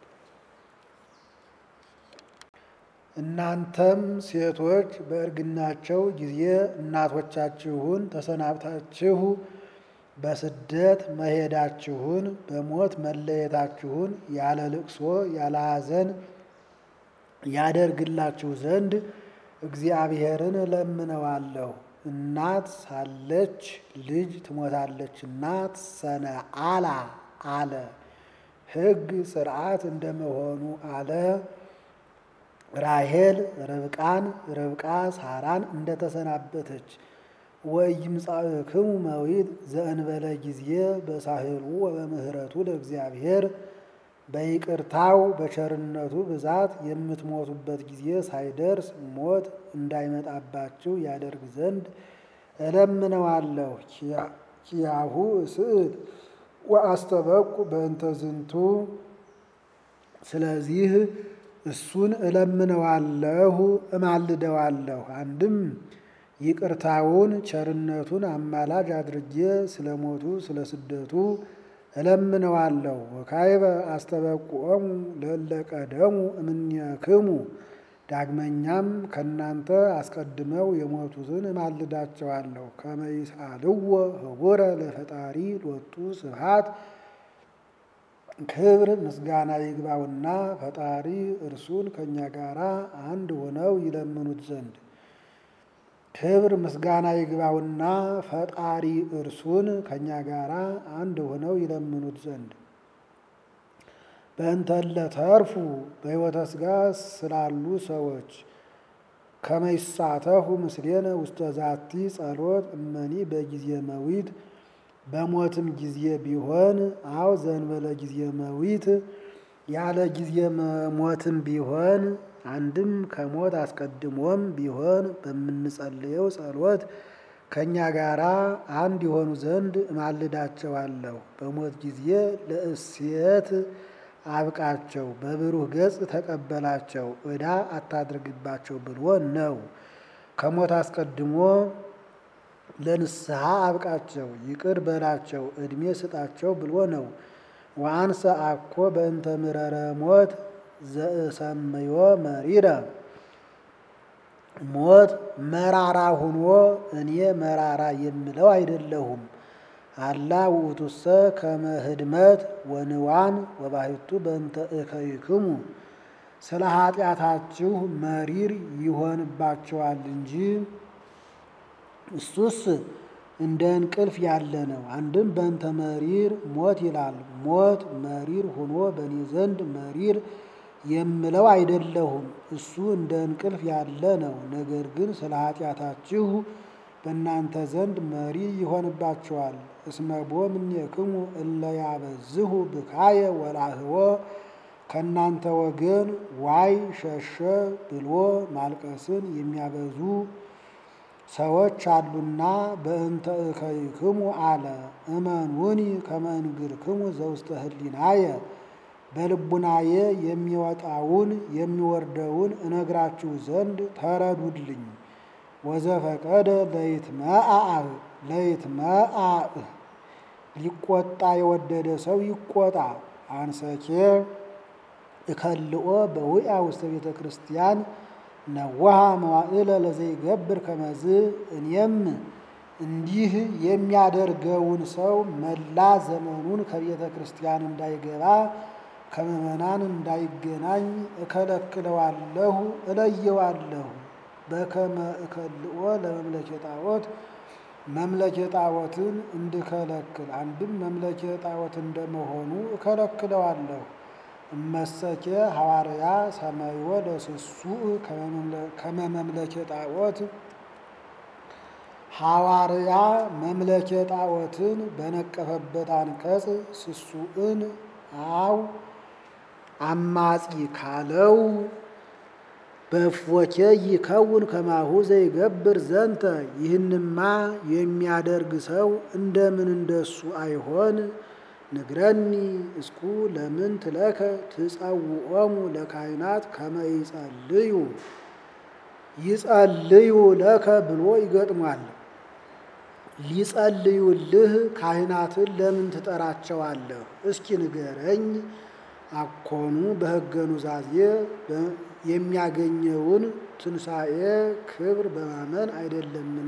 እናንተም ሴቶች በእርግናቸው ጊዜ እናቶቻችሁን ተሰናብታችሁ በስደት መሄዳችሁን በሞት መለየታችሁን ያለ ልቅሶ ያለ ሐዘን ያደርግላችሁ ዘንድ እግዚአብሔርን እለምነዋለሁ። እናት ሳለች ልጅ ትሞታለችና ትሰነአላ አለ። ሕግ ስርዓት እንደመሆኑ አለ። ራሄል ርብቃን ርብቃ ሳራን እንደተሰናበተች ወኢይምጻእክሙ መዊት ዘእንበለ ጊዜ በሳህሉ ወበምህረቱ ለእግዚአብሔር በይቅርታው በቸርነቱ ብዛት የምትሞቱበት ጊዜ ሳይደርስ ሞት እንዳይመጣባችሁ ያደርግ ዘንድ እለምነዋለሁ። ኪያሁ እስእል ወአስተበቁ በእንተ ዝንቱ ስለዚህ እሱን እለምነዋለሁ እማልደዋለሁ። አንድም ይቅርታውን ቸርነቱን አማላጅ አድርጌ ስለ ሞቱ ስለ ስደቱ እለምነዋለሁ። ወካይበ አስተበቁዖሙ ለእለ ቀደሙ እምኔክሙ ዳግመኛም ከእናንተ አስቀድመው የሞቱትን እማልዳቸዋለሁ። ከመ ይስአልዎ ህቡረ ለፈጣሪ ሎቱ ስብሐት ክብር ምስጋና ይግባውና ፈጣሪ እርሱን ከእኛ ጋር አንድ ሆነው ይለምኑት ዘንድ ክብር ምስጋና ይግባውና ፈጣሪ እርሱን ከእኛ ጋር አንድ ሆነው ይለምኑት ዘንድ በእንተለ ተርፉ በሕይወተ ሥጋ ስላሉ ሰዎች ከመይሳተፉ ምስሌነ ውስተ ዛቲ ጸሎት እመኒ በጊዜ መዊት በሞትም ጊዜ ቢሆን አው ዘንበለ ጊዜ መዊት ያለ ጊዜ ሞትም ቢሆን አንድም ከሞት አስቀድሞም ቢሆን በምንጸልየው ጸሎት ከእኛ ጋራ አንድ የሆኑ ዘንድ እማልዳቸዋለሁ። በሞት ጊዜ ለእስየት አብቃቸው፣ በብሩህ ገጽ ተቀበላቸው፣ ዕዳ አታድርግባቸው ብሎ ነው። ከሞት አስቀድሞ ለንስሐ አብቃቸው፣ ይቅር በላቸው፣ ዕድሜ ስጣቸው ብሎ ነው። ወአንሰ አኮ በእንተ ምረረ ሞት ዘእሰመዮ መሪረ ሞት መራራ ሁኖ እኔ መራራ የምለው አይደለሁም። አላ ውእቱሰ ከመ ህድመት ወንዋን ወባሕቱ በእንተ እከይክሙ ስለ ኃጢአታችሁ መሪር ይሆንባቸዋል እንጂ እሱስ እንደ እንቅልፍ ያለ ነው። አንድም በእንተ መሪር ሞት ይላል። ሞት መሪር ሁኖ በእኔ ዘንድ መሪር የምለው አይደለሁም። እሱ እንደ እንቅልፍ ያለ ነው። ነገር ግን ስለ ኃጢአታችሁ በእናንተ ዘንድ መሪ ይሆንባቸዋል። እስመቦ እምኔክሙ እለ ያበዝሁ ብካየ ወላህዎ ከእናንተ ወገን ዋይ ሸሸ ብሎ ማልቀስን የሚያበዙ ሰዎች አሉና በእንተ እከይክሙ አለ። እመኑኒ ከመ እንግርክሙ ዘውስተ ህሊናየ በልቡናዬ የሚወጣውን የሚወርደውን እነግራችሁ ዘንድ ተረዱልኝ። ወዘፈቀደ ለይትመአዕ ለይትመአዕ ሊቆጣ የወደደ ሰው ይቆጣ። አንሰኬ እከልኦ በውያ ውስተ ቤተ ክርስቲያን ነዋሃ መዋዕለ ለዘይገብር ከመዝ እኔም እንዲህ የሚያደርገውን ሰው መላ ዘመኑን ከቤተ ክርስቲያን እንዳይገባ ከምዕመናን እንዳይገናኝ እከለክለዋለሁ፣ እለየዋለሁ። በከመ እከልኦ ለመምለኬ ጣዖት መምለኬ ጣዖትን እንድከለክል አንድም መምለኬ ጣዖት እንደመሆኑ እከለክለዋለሁ። እመሰኬ ሐዋርያ ሰማይወ ለስሱዕ ከመ መምለኬ ጣዖት ሐዋርያ መምለኬ ጣዖትን በነቀፈበት አንቀጽ ስሱዕን አው አማጺ ካለው በእፎኬ ይከውን ከማሁ ዘይገብር ዘንተ ይህንማ የሚያደርግ ሰው እንደምን እንደሱ አይሆን? ንግረኒ እስኩ ለምን ትለከ ትጸውዖሙ ለካህናት ከመ ይጸልዩ ይጸልዩ ለከ ብሎ ይገጥሟል። ሊጸልዩልህ ካህናትን ለምን ትጠራቸዋለህ? እስኪ ንገረኝ። አኮኑ በሕገ ኑዛዜ የሚያገኘውን ትንሣኤ ክብር በማመን አይደለምን?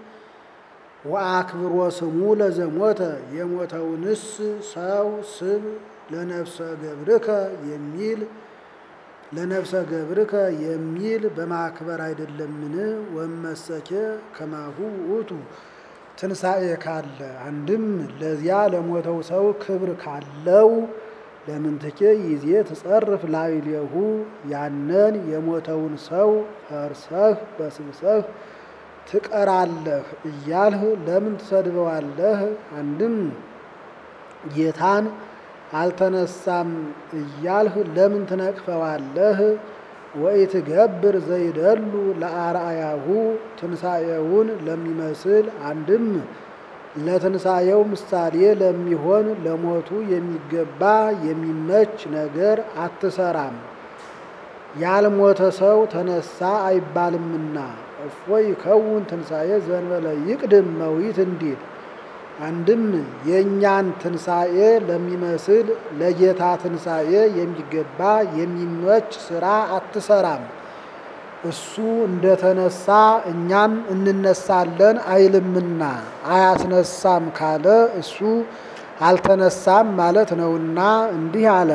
ወአክብሮ ስሙ ለዘሞተ የሞተውንስ ሰው ስም ለነፍሰ ገብርከ የሚል ለነፍሰ ገብርከ የሚል በማክበር አይደለምን? ወመሰኬ ከማሁ ውእቱ ትንሣኤ ካለ አንድም ለዚያ ለሞተው ሰው ክብር ካለው ለምንትኬ ይዜ ትጸርፍ ላዕሌሁ ያንን የሞተውን ሰው ፈርሰህ በስብሰህ ትቀራለህ እያልህ ለምን ትሰድበዋለህ? አንድም ጌታን አልተነሳም እያልህ ለምን ትነቅፈዋለህ? ወኢትገብር ዘይደሉ ለአርአያሁ ትንሣኤውን ለሚመስል አንድም ለትንሣኤው ምሳሌ ለሚሆን ለሞቱ የሚገባ የሚመች ነገር አትሰራም። ያልሞተ ሰው ተነሳ አይባልምና እፎይ ከውን ትንሣኤ ዘንበለ ይቅድም መዊት እንዲል አንድም የእኛን ትንሣኤ ለሚመስል ለጌታ ትንሣኤ የሚገባ የሚመች ስራ አትሰራም። እሱ እንደተነሳ እኛም እንነሳለን አይልምና አያስነሳም ካለ እሱ አልተነሳም ማለት ነውና እንዲህ አለ።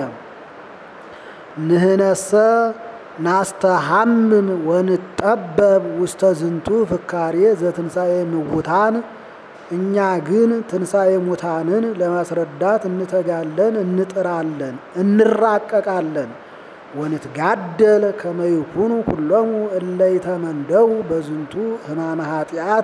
ንህነሰ ናስተሐምም ወንጠበብ ውስተ ዝንቱ ፍካሬ ዘትንሣኤ ምውታን እኛ ግን ትንሣኤ ሙታንን ለማስረዳት እንተጋለን፣ እንጥራለን፣ እንራቀቃለን። ወንትጋደል ከመ ይኩኑ ኩሎሙ እለ ይተመንደው በዝንቱ ሕማመ ኃጢአት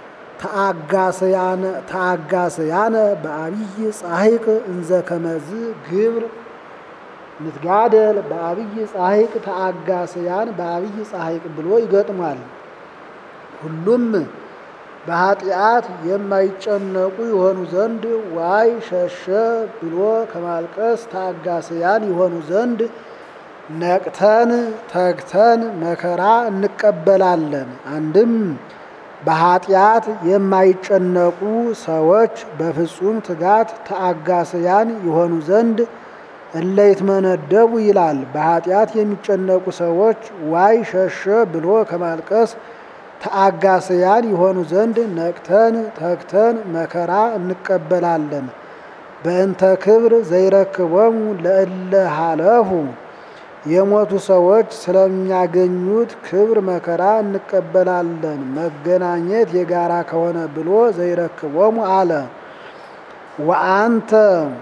ተአጋሰያነ በአብይ ጻሕቅ እንዘ ከመዝ ግብር ንትጋደል በአብይ ጻሕቅ ተአጋሰያን በአብይ ጻሕቅ ብሎ ይገጥሟል። ሁሉም በኃጢአት የማይጨነቁ የሆኑ ዘንድ ዋይ ሸሸ ብሎ ከማልቀስ ታጋስያን የሆኑ ዘንድ ነቅተን ተግተን መከራ እንቀበላለን። አንድም በኃጢአት የማይጨነቁ ሰዎች በፍጹም ትጋት ተአጋስያን የሆኑ ዘንድ እለ ይትመነደቡ ይላል። በኃጢአት የሚጨነቁ ሰዎች ዋይ ሸሸ ብሎ ከማልቀስ ተአጋስያን የሆኑ ዘንድ ነቅተን ተግተን መከራ እንቀበላለን። በእንተ ክብር ዘይረክቦሙ ለእለ ሀለፉ የሞቱ ሰዎች ስለሚያገኙት ክብር መከራ እንቀበላለን። መገናኘት የጋራ ከሆነ ብሎ ዘይረክቦሙ አለ። ወአንተ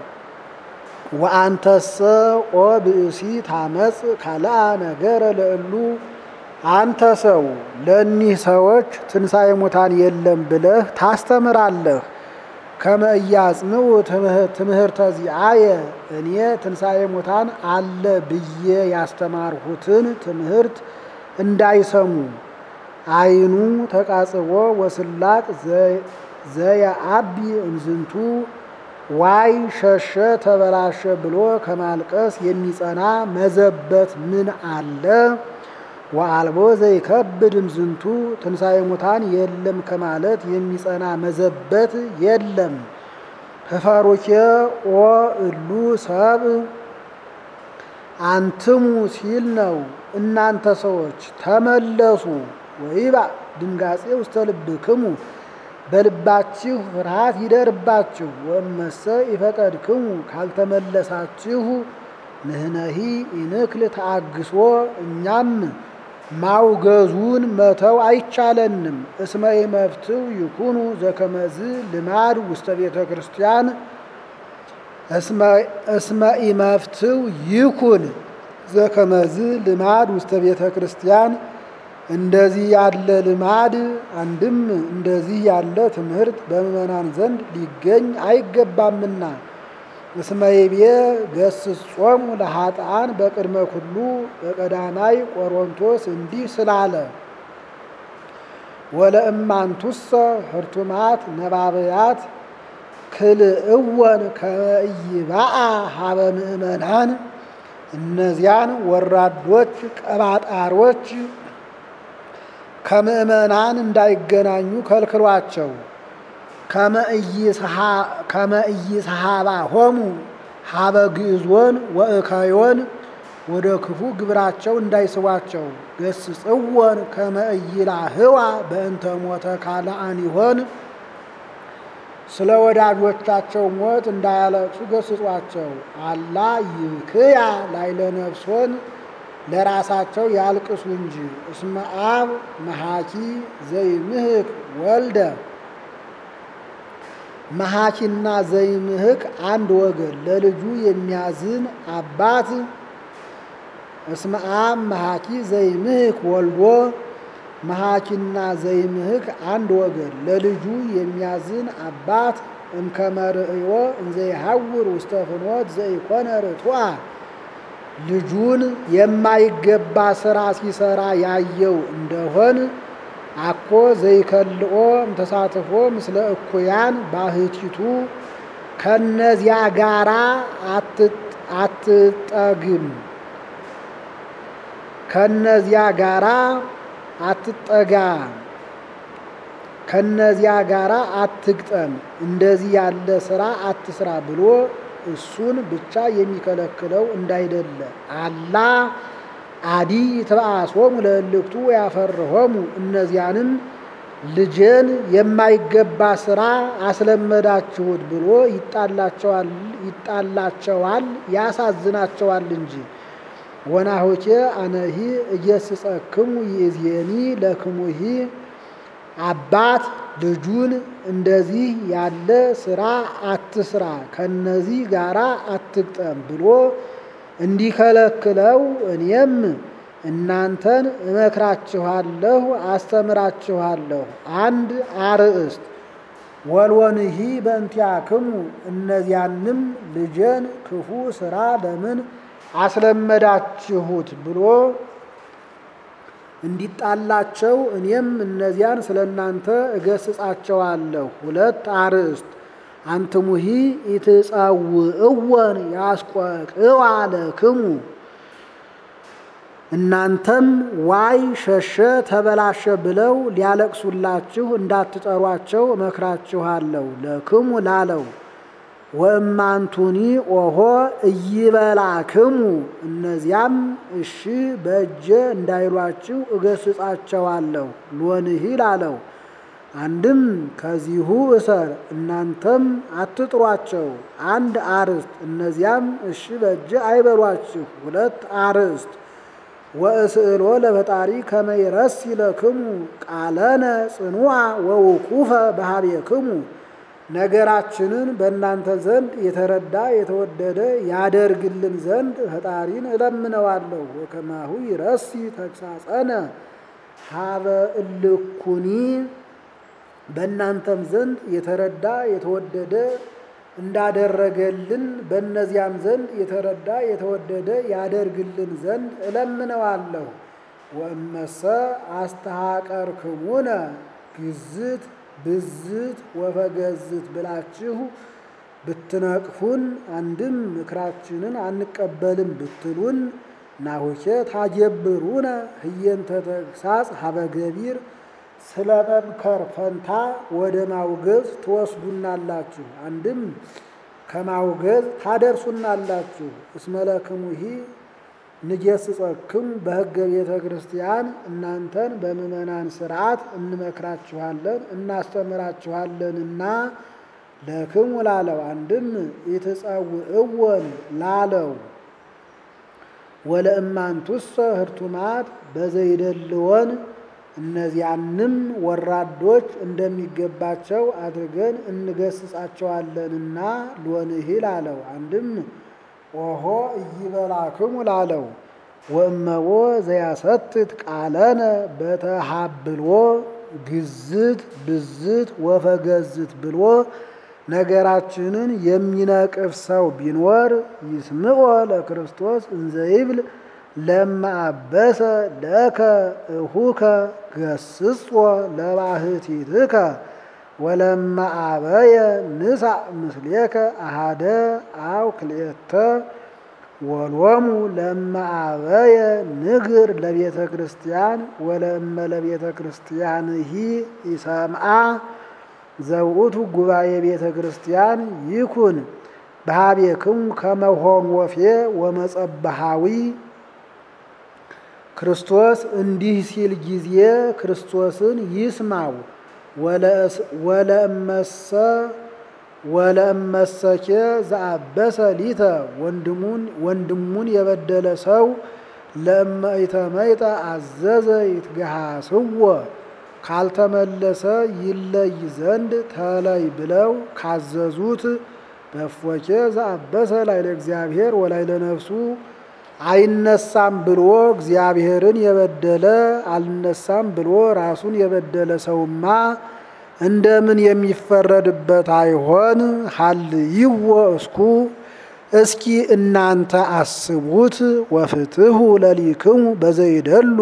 ወአንተሰ ኦ ብእሲ ታመጽ ካልአ ነገረ ለእሉ አንተ ሰው ለእኒህ ሰዎች ትንሣኤ ሙታን የለም ብለህ ታስተምራለህ። ከመ ኢያጽንዑ ትምህርተ ዚአየ እኔ ትንሣኤ ሙታን አለ ብዬ ያስተማርሁትን ትምህርት እንዳይሰሙ አይኑ ተቃጽቦ ወስላቅ ዘየአቢ እንዝንቱ ዋይ ሸሸ ተበላሸ ብሎ ከማልቀስ የሚጸና መዘበት ምን አለ? ወአልቦ ዘይከብድ እምዝንቱ ትንሣኤ ሙታን የለም ከማለት የሚጸና መዘበት የለም። ህፈሩኬ ኦ እሉ ሰብ አንትሙ ሲል ነው። እናንተ ሰዎች ተመለሱ፣ ወይባ ድንጋጼ ውስተ ልብክሙ በልባችሁ ፍርሃት ይደርባችሁ። ወመሰ ይፈቀድክሙ ካልተመለሳችሁ ንህነሂ ኢንክል ተአግሶ እኛም ማውገዙን መተው አይቻለንም። እስመ ኢመፍትው ይኩኑ ዘከመዝ ልማድ ውስተ ቤተ ክርስቲያን እስመ ኢመፍትው ይኩን ዘከመዝ ልማድ ውስተ ቤተ ክርስቲያን እንደዚህ ያለ ልማድ አንድም እንደዚህ ያለ ትምህርት በምዕመናን ዘንድ ሊገኝ አይገባምና እስመ ይቤ ገስጾሙ ለኃጥአን በቅድመ ኩሉ በቀዳማይ ቆሮንቶስ እንዲህ ስላለ ወለእማንቱሰ ህርቱማት ነባበያት ክልእወን ከመይባአ ሀበ ምእመናን እነዚያን ወራዶች ቀባጣሮች ከምእመናን እንዳይገናኙ ከልክሏቸው። ከመ ኢይስሐባ ሆሙ ሀበ ግዕዞን ወእከዮን ወደ ክፉ ግብራቸው እንዳይስቧቸው። ገስጽወን ከመ ኢይላህዋ በእንተ ሞተ ካልአን ይሆን ስለ ወዳጆቻቸው ሞት እንዳያለቅሱ ገስጿቸው። አላ ይክያ ላይለ ነፍሶን ለራሳቸው ያልቅሱ እንጂ። እስመ አብ መሐኪ ዘይምህክ ወልደ መሐኪና ዘይምህክ አንድ ወገን ለልጁ የሚያዝን አባት እስመ አብ መሐኪ ዘይምህክ ወልዶ መሐኪና ዘይምህክ አንድ ወገን ለልጁ የሚያዝን አባት እምከመርእዮ እንዘይሐውር ውስተ ፍኖት ዘይኮነ ርቱዐ ልጁን የማይገባ ስራ ሲሰራ ያየው እንደሆን አኮ ዘይከልኦ እምተሳትፎ ምስለ እኩያን ባህቲቱ ከነዚያ ጋራ አትጠግም ከነዚያ ጋራ አትጠጋ ከነዚያ ጋራ አትግጠም እንደዚህ ያለ ስራ አትስራ ብሎ እሱን ብቻ የሚከለክለው እንዳይደለ አላ አዲ ተባአሶሙ ለእልክቱ ያፈርሆሙ እነዚያንም ልጄን የማይገባ ስራ አስለመዳችሁት ብሎ ይጣላቸዋል ይጣላቸዋል ያሳዝናቸዋል እንጂ። ወናሆቼ አነሂ እየስጸክሙ ይእዜኒ ለክሙሂ አባት ልጁን እንደዚህ ያለ ስራ አትስራ፣ ከነዚህ ጋራ አትግጠም ብሎ እንዲከለክለው እኔም እናንተን እመክራችኋለሁ፣ አስተምራችኋለሁ። አንድ አርእስት ወልወንሂ በእንቲአክሙ እነዚያንም ልጄን ክፉ ስራ ለምን አስለመዳችሁት ብሎ እንዲጣላቸው እኔም እነዚያን ስለ እናንተ እገስጻቸዋለሁ። ሁለት አርእስት አንትሙሂ ኢትጸውዕወን ያስቆቅዋ ለክሙ እናንተም ዋይ ሸሸ ተበላሸ ብለው ሊያለቅሱላችሁ እንዳትጠሯቸው እመክራችኋለሁ። ለክሙ ላለው ወእማንቱኒ ኦሆ እይበላክሙ እነዚያም እሺ በእጀ እንዳይሏችሁ እገስጻቸዋለሁ። ሎንሂ ላለው አንድም ከዚሁ እሰር እናንተም አትጥሯቸው። አንድ አርእስት እነዚያም እሺ በእጀ አይበሏችሁ። ሁለት አርእስት ወእስእሎ ለፈጣሪ ከመይረስ ይለክሙ ቃለነ ጽኑዓ ወውቁፈ በሀቤክሙ ነገራችንን በእናንተ ዘንድ የተረዳ የተወደደ ያደርግልን ዘንድ ፈጣሪን እለምነዋለሁ። ወከማሁ ይረሲ ተግሳጸነ ሀበ እልኩኒ በእናንተም ዘንድ የተረዳ የተወደደ እንዳደረገልን በእነዚያም ዘንድ የተረዳ የተወደደ ያደርግልን ዘንድ እለምነዋለሁ። ወእመሰ አስተሐቀርክሙነ ግዝት ብዝት ወፈገዝት ብላችሁ ብትነቅፉን አንድም ምክራችንን አንቀበልም ብትሉን ናሁኬ ታጀብሩነ ህየንተ ተግሳጽ ሀበ ገቢር ስለ መምከር ፈንታ ወደ ማውገዝ ትወስዱናላችሁ። አንድም ከማውገዝ ታደርሱናላችሁ። እስመለክሙሂ ንጌስጸክሙ በሕገ ቤተ ክርስቲያን እናንተን በምእመናን ስርዓት እንመክራችኋለን እናስተምራችኋለንና ለክሙ ላለው አንድም ኢትጸውዕወን ላለው ወለእማንቱሰ ህርቱማት በዘይደልወን እነዚያንም ወራዶች እንደሚገባቸው አድርገን እንገስጻቸዋለንና ሎንሂ ላለው አንድም ኦሆ እይበላክሙ ላለው ወእመቦ ዘያሰትት ቃለነ በተሃብሎ ግዝት ብዝት ወፈገዝት ብሎ ነገራችንን የሚነቅፍ ሰው ቢኖር ይስምዖ ለክርስቶስ እንዘይብል ለማአበሰ ለከ እሁከ ገስጾ ለባህቲትከ ወለማአበየ ንሳእ ምስሌከ አሃደ አው ክልኤተ ወሎሙ ለማአበየ ንግር ለቤተ ክርስቲያን ወለእመ ለቤተ ክርስቲያንሂ ኢሰምዓ ዘውእቱ ጉባኤ ቤተ ክርስቲያን ይኩን በሃቤክሙ ከመሆም ወፌ ወመጸበሃዊ ክርስቶስ እንዲህ ሲል ጊዜ ክርስቶስን ይስማው። ወለእመሰ ወለእመሰኬ ዘአበሰ ሊተ ወንድሙን ወንድሙን የበደለ ሰው ለእመ ኢተመይጠ አዘዘ ይትገሃስዎ ካልተመለሰ ይለይ ዘንድ ተለይ ብለው ካዘዙት በፎኬ ዘአበሰ ላይለ እግዚአብሔር ወላይለ ነፍሱ አይነሳም ብሎ እግዚአብሔርን የበደለ አልነሳም ብሎ ራሱን የበደለ ሰውማ እንደምን የሚፈረድበት አይሆን? ሀልይዎ እስኩ እስኪ እናንተ አስቡት። ወፍትሁ ለሊክሙ በዘይደሉ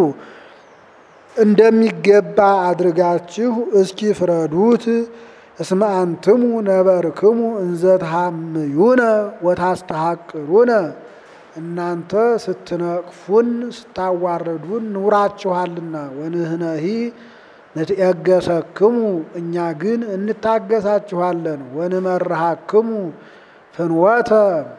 እንደሚገባ አድርጋችሁ እስኪ ፍረዱት። እስመ አንትሙ ነበርክሙ እንዘ ተሐምዩነ ወታስተሐቅሩነ እናንተ ስትነቅፉን ስታዋረዱን ኑራችኋልና። ወንህነሂ ንትየገሰክሙ እኛ ግን እንታገሳችኋለን። ወንመርሃክሙ ፍንወተ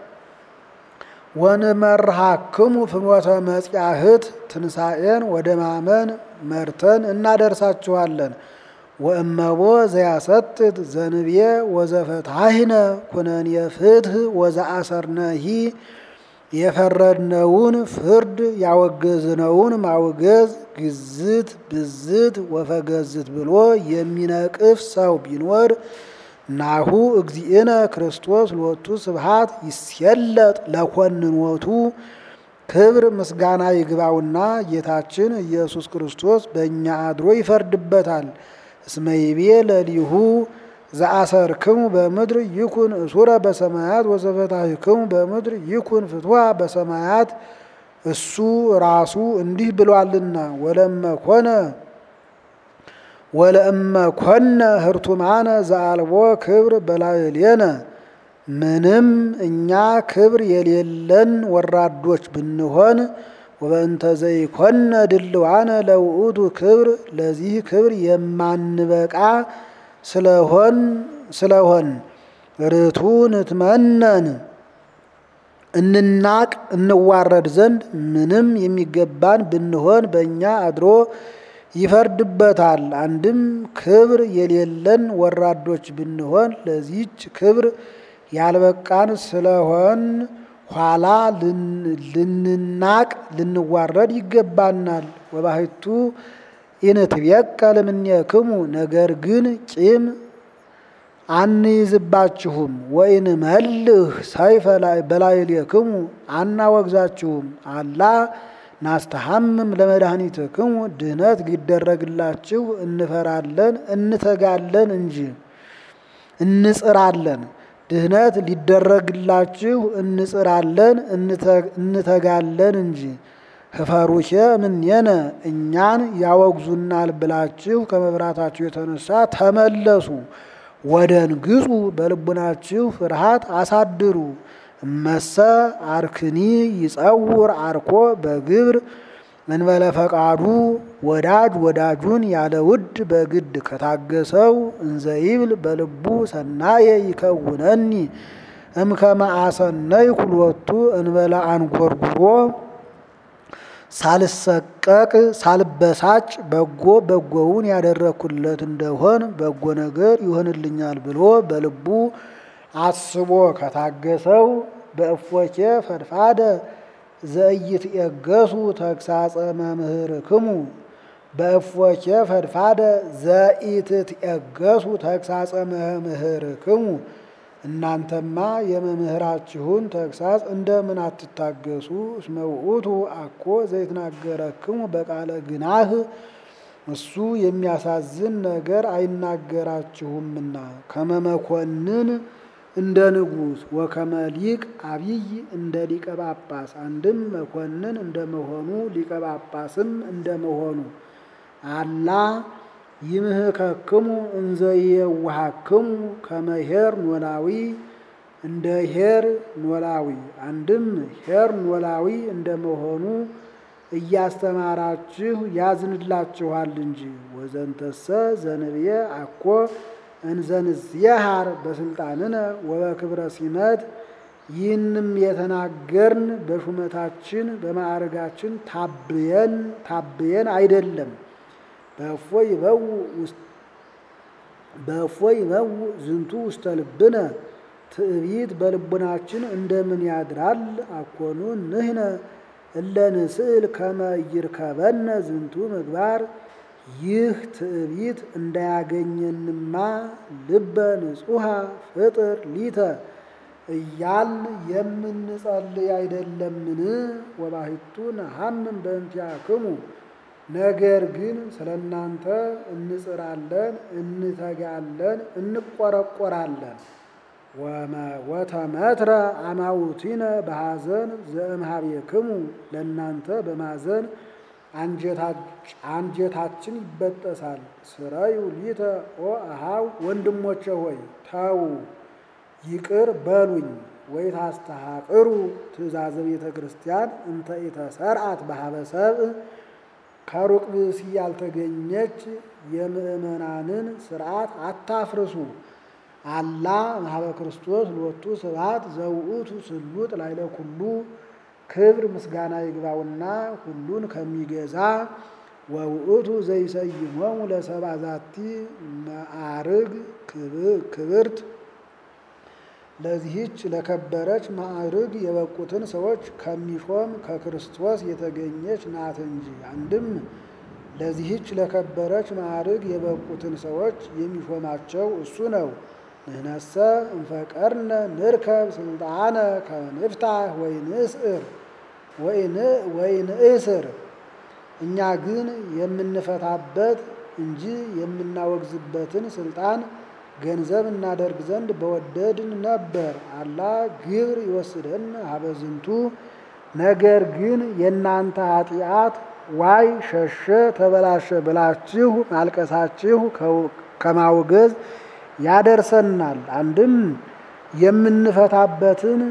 ወንመርሃክሙ ፍኖተ መጽያህት ትንሣኤን ወደ ማመን መርተን እናደርሳችኋለን። ወእመቦ ዘያሰትት ዘንብየ ወዘፈታሂነ ኩነኔ ፍትህ ወዘአሰርነሂ የፈረድነውን ፍርድ ያወገዝነውን ማውገዝ ግዝት ብዝት ወፈገዝት ብሎ የሚነቅፍ ሰው ቢኖር ናሁ እግዚእነ ክርስቶስ ሎቱ ስብሐት ይስየለጥ ለኮንኖቱ ክብር ምስጋና ይግባውና ጌታችን ኢየሱስ ክርስቶስ በእኛ አድሮ ይፈርድበታል። እስመ ይቤ ለሊሁ ዘአሰርክሙ በምድር ይኩን እሱረ በሰማያት ወዘፈታሕክሙ በምድር ይኩን ፍትሐ በሰማያት እሱ ራሱ እንዲህ ብሏልና ወለመ ኮነ ወለእመ ኮነ ህርቱማነ ዘአልቦ ክብር በላዕሌነ ምንም እኛ ክብር የሌለን ወራዶች ብንሆን ወበእንተ ዘይኮነ ድልዋነ ለውእቱ ክብር ለዚህ ክብር የማንበቃ ስለሆን ስለሆን ርቱ ንትመነን እንናቅ እንዋረድ ዘንድ ምንም የሚገባን ብንሆን በእኛ አድሮ ይፈርድበታል። አንድም ክብር የሌለን ወራዶች ብንሆን ለዚህች ክብር ያልበቃን ስለሆን ኋላ ልንናቅ ልንዋረድ ይገባናል። ወባሕቱ ኢንትቤቀል እምኔክሙ ነገር ግን ቂም አንይዝባችሁም። ወኢንመልህ ሰይፈ በላዕሌክሙ አናወግዛችሁም። አላ ናስተሐምም ለመድኃኒትክሙ ድህነት ሊደረግላችሁ እንፈራለን እንተጋለን እንጂ እንጽራለን። ድህነት ሊደረግላችሁ እንጽራለን እንተጋለን እንጂ ህፈሩኬ እምኔነ እኛን ያወግዙናል ብላችሁ ከመፍራታችሁ የተነሳ ተመለሱ። ወደንግጹ በልቡናችሁ ፍርሃት አሳድሩ። እመሰ አርክኒ ይጸውር አርኮ በግብር እንበለ ፈቃዱ ወዳጅ ወዳጁን ያለ ውድ በግድ ከታገሰው እንዘይብል በልቡ ሰናየ ይከውነኒ እምከመ አሰነይኩ ሎቱ እንበለ አንጎርጉሮ ሳልሰቀቅ ሳልበሳጭ በጎ በጎውን ያደረግኩለት እንደሆን በጎ ነገር ይሆንልኛል ብሎ በልቡ አስቦ ከታገሰው በእፎኬ ፈድፋደ ዘኢትየገሱ ተግሳጸ መምህርክሙ በእፎኬ ፈድፋደ ዘኢትትየገሱ ተግሳጸ መምህርክሙ እናንተማ የመምህራችሁን ተግሳጽ እንደምን አትታገሱ? እስመ ውእቱ አኮ ዘይትናገረክሙ በቃለ ግናህ እሱ የሚያሳዝን ነገር አይናገራችሁምና ከመመኮንን እንደ ንጉሥ ወከመ ሊቅ አብይ እንደ ሊቀ ጳጳስ አንድም መኮንን እንደመሆኑ ሊቀ ጳጳስም እንደመሆኑ አላ ይምህከክሙ እንዘ የዋሃክሙ ከመ ኄር ኖላዊ እንደ ኄር ኖላዊ አንድም ኄር ኖላዊ እንደመሆኑ እያስተማራችሁ ያዝንላችኋል እንጂ ወዘንተሰ ዘንብየ አኮ እንዘንዝየሃር በስልጣንነ ወበክብረ ሲመት ይህንም የተናገርን በሹመታችን በማዕረጋችን ታብየን ታብየን አይደለም። በእፎይ ይበው በእፎይ ይበው ዝንቱ ውስተ ልብነ ትዕቢት በልቡናችን እንደምን ያድራል? አኮኑ ንህነ እለ ንስእል ከመ ይርከበነ ዝንቱ ምግባር ይህ ትዕቢት እንዳያገኘንማ ልበ ንጹሐ ፍጥር ሊተ እያል የምንጸልይ አይደለምን? ወባሕቱ ነሐምን በእንቲአክሙ ነገር ግን ስለ እናንተ እንጽራለን፣ እንተጋለን፣ እንቆረቆራለን። ወተመትረ አማውቲነ በሐዘን ዘእምኀቤክሙ ለእናንተ በማዘን አንጀታችን ይበጠሳል። ስራዩ ሊተ ኦ አሃው ወንድሞቼ ሆይ ተዉ ይቅር በሉኝ። ወይ ታስተሐቅሩ ትእዛዘ ቤተ ክርስቲያን እንተ ኢተሰርዓት በኀበ ሰብእ ከሩቅ ብእሲ ያልተገኘች የምእመናንን ስርዓት አታፍርሱ። አላ እምኀበ ክርስቶስ ሎቱ ስብሐት ዘውእቱ ስሉጥ ላዕለ ኩሉ ክብር ምስጋና ይግባውና ሁሉን ከሚገዛ ወውእቱ ዘይሰይሞሙ ለሰብአ ዛቲ መዓርግ ክብርት ለዚህች ለከበረች ማዕርግ የበቁትን ሰዎች ከሚሾም ከክርስቶስ የተገኘች ናት እንጂ። አንድም ለዚህች ለከበረች ማዕርግ የበቁትን ሰዎች የሚሾማቸው እሱ ነው። ንህነሰ እንፈቀርነ ንርከብ ስልጣነ ከንፍታህ ወይንእስር ወይንእስር እኛ ግን የምንፈታበት እንጂ የምናወግዝበትን ስልጣን ገንዘብ እናደርግ ዘንድ በወደድን ነበር። አላ ግብር ይወስደን ሀበዝንቱ ነገር ግን የእናንተ ኃጢአት ዋይ ሸሸ ተበላሸ ብላችሁ ማልቀሳችሁ ከማውገዝ ያደርሰናል። አንድም የምንፈታበትን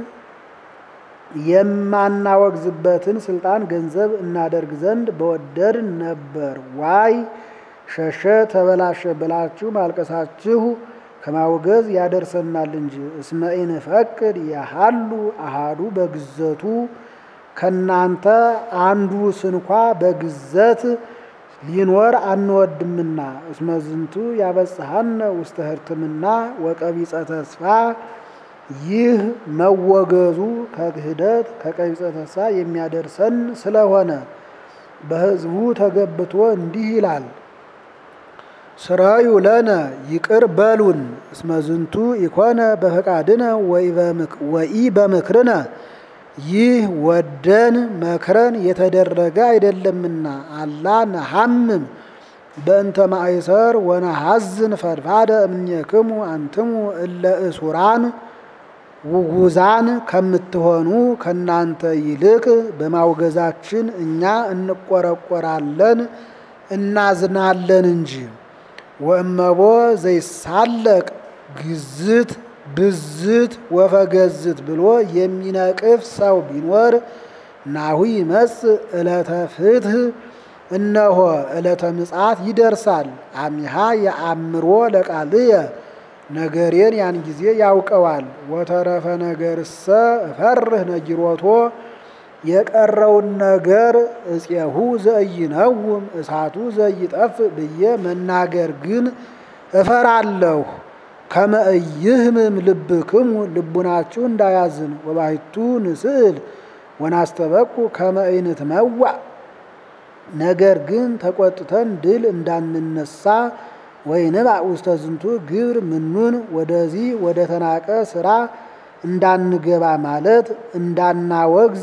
የማናወግዝበትን ስልጣን ገንዘብ እናደርግ ዘንድ በወደድን ነበር። ዋይ ሸሸ ተበላሸ ብላችሁ ማልቀሳችሁ ከማውገዝ ያደርሰናል እንጂ። እስመ ኢንፈቅድ የሃሉ አሃዱ በግዘቱ ከናንተ አንዱ ስንኳ በግዘት ሊኖር አንወድምና። እስመ ዝንቱ ያበጽሐነ ውስተ ህርትምና ወቀቢጸ ተስፋ ይህ መወገዙ ከክህደት ከቀቢጸ ተስፋ የሚያደርሰን ስለሆነ በሕዝቡ ተገብቶ እንዲህ ይላል። ስራዩ ለነ ይቅር በሉን እስመ ዝንቱ ኢኮነ በፈቃድነ ወኢ በምክርነ ይህ ወደን መክረን የተደረገ አይደለምና። አላ ነሐምም በእንተ ማእሰር ወነሐዝን ፈድፋደ እምኔክሙ አንትሙ እለ እሱራን ውጉዛን ከምትሆኑ ከናንተ ይልቅ በማውገዛችን እኛ እንቆረቆራለን እናዝናለን እንጂ። ወእመቦ ዘይሳለቅ ግዝት ብዝት ወፈገዝት ብሎ የሚነቅፍ ሰው ቢኖር ናሁ ይመጽእ ዕለተ ፍትህ እነሆ ዕለተ ምጽአት ይደርሳል። አሚሃ የአእምሮ ለቃልየ ነገሬን ያን ጊዜ ያውቀዋል። ወተረፈ ነገርሰ እፈርህ ነጊሮቶ የቀረውን ነገር እፄሁ ዘኢይነውም እሳቱ ዘኢይጠፍ ብዬ መናገር ግን እፈራለሁ። ከመ ኢይህምም ልብክሙ ልቡናችሁ እንዳያዝን ወባሕቱ ንስእል ወናስተበቁ ከመ ኢንትመዋዕ ነገር ግን ተቆጥተን ድል እንዳንነሳ ወይንባዕ ውስተ ዝንቱ ግብር ምኑን ወደዚህ ወደ ተናቀ ስራ እንዳንገባ ማለት እንዳናወግዝ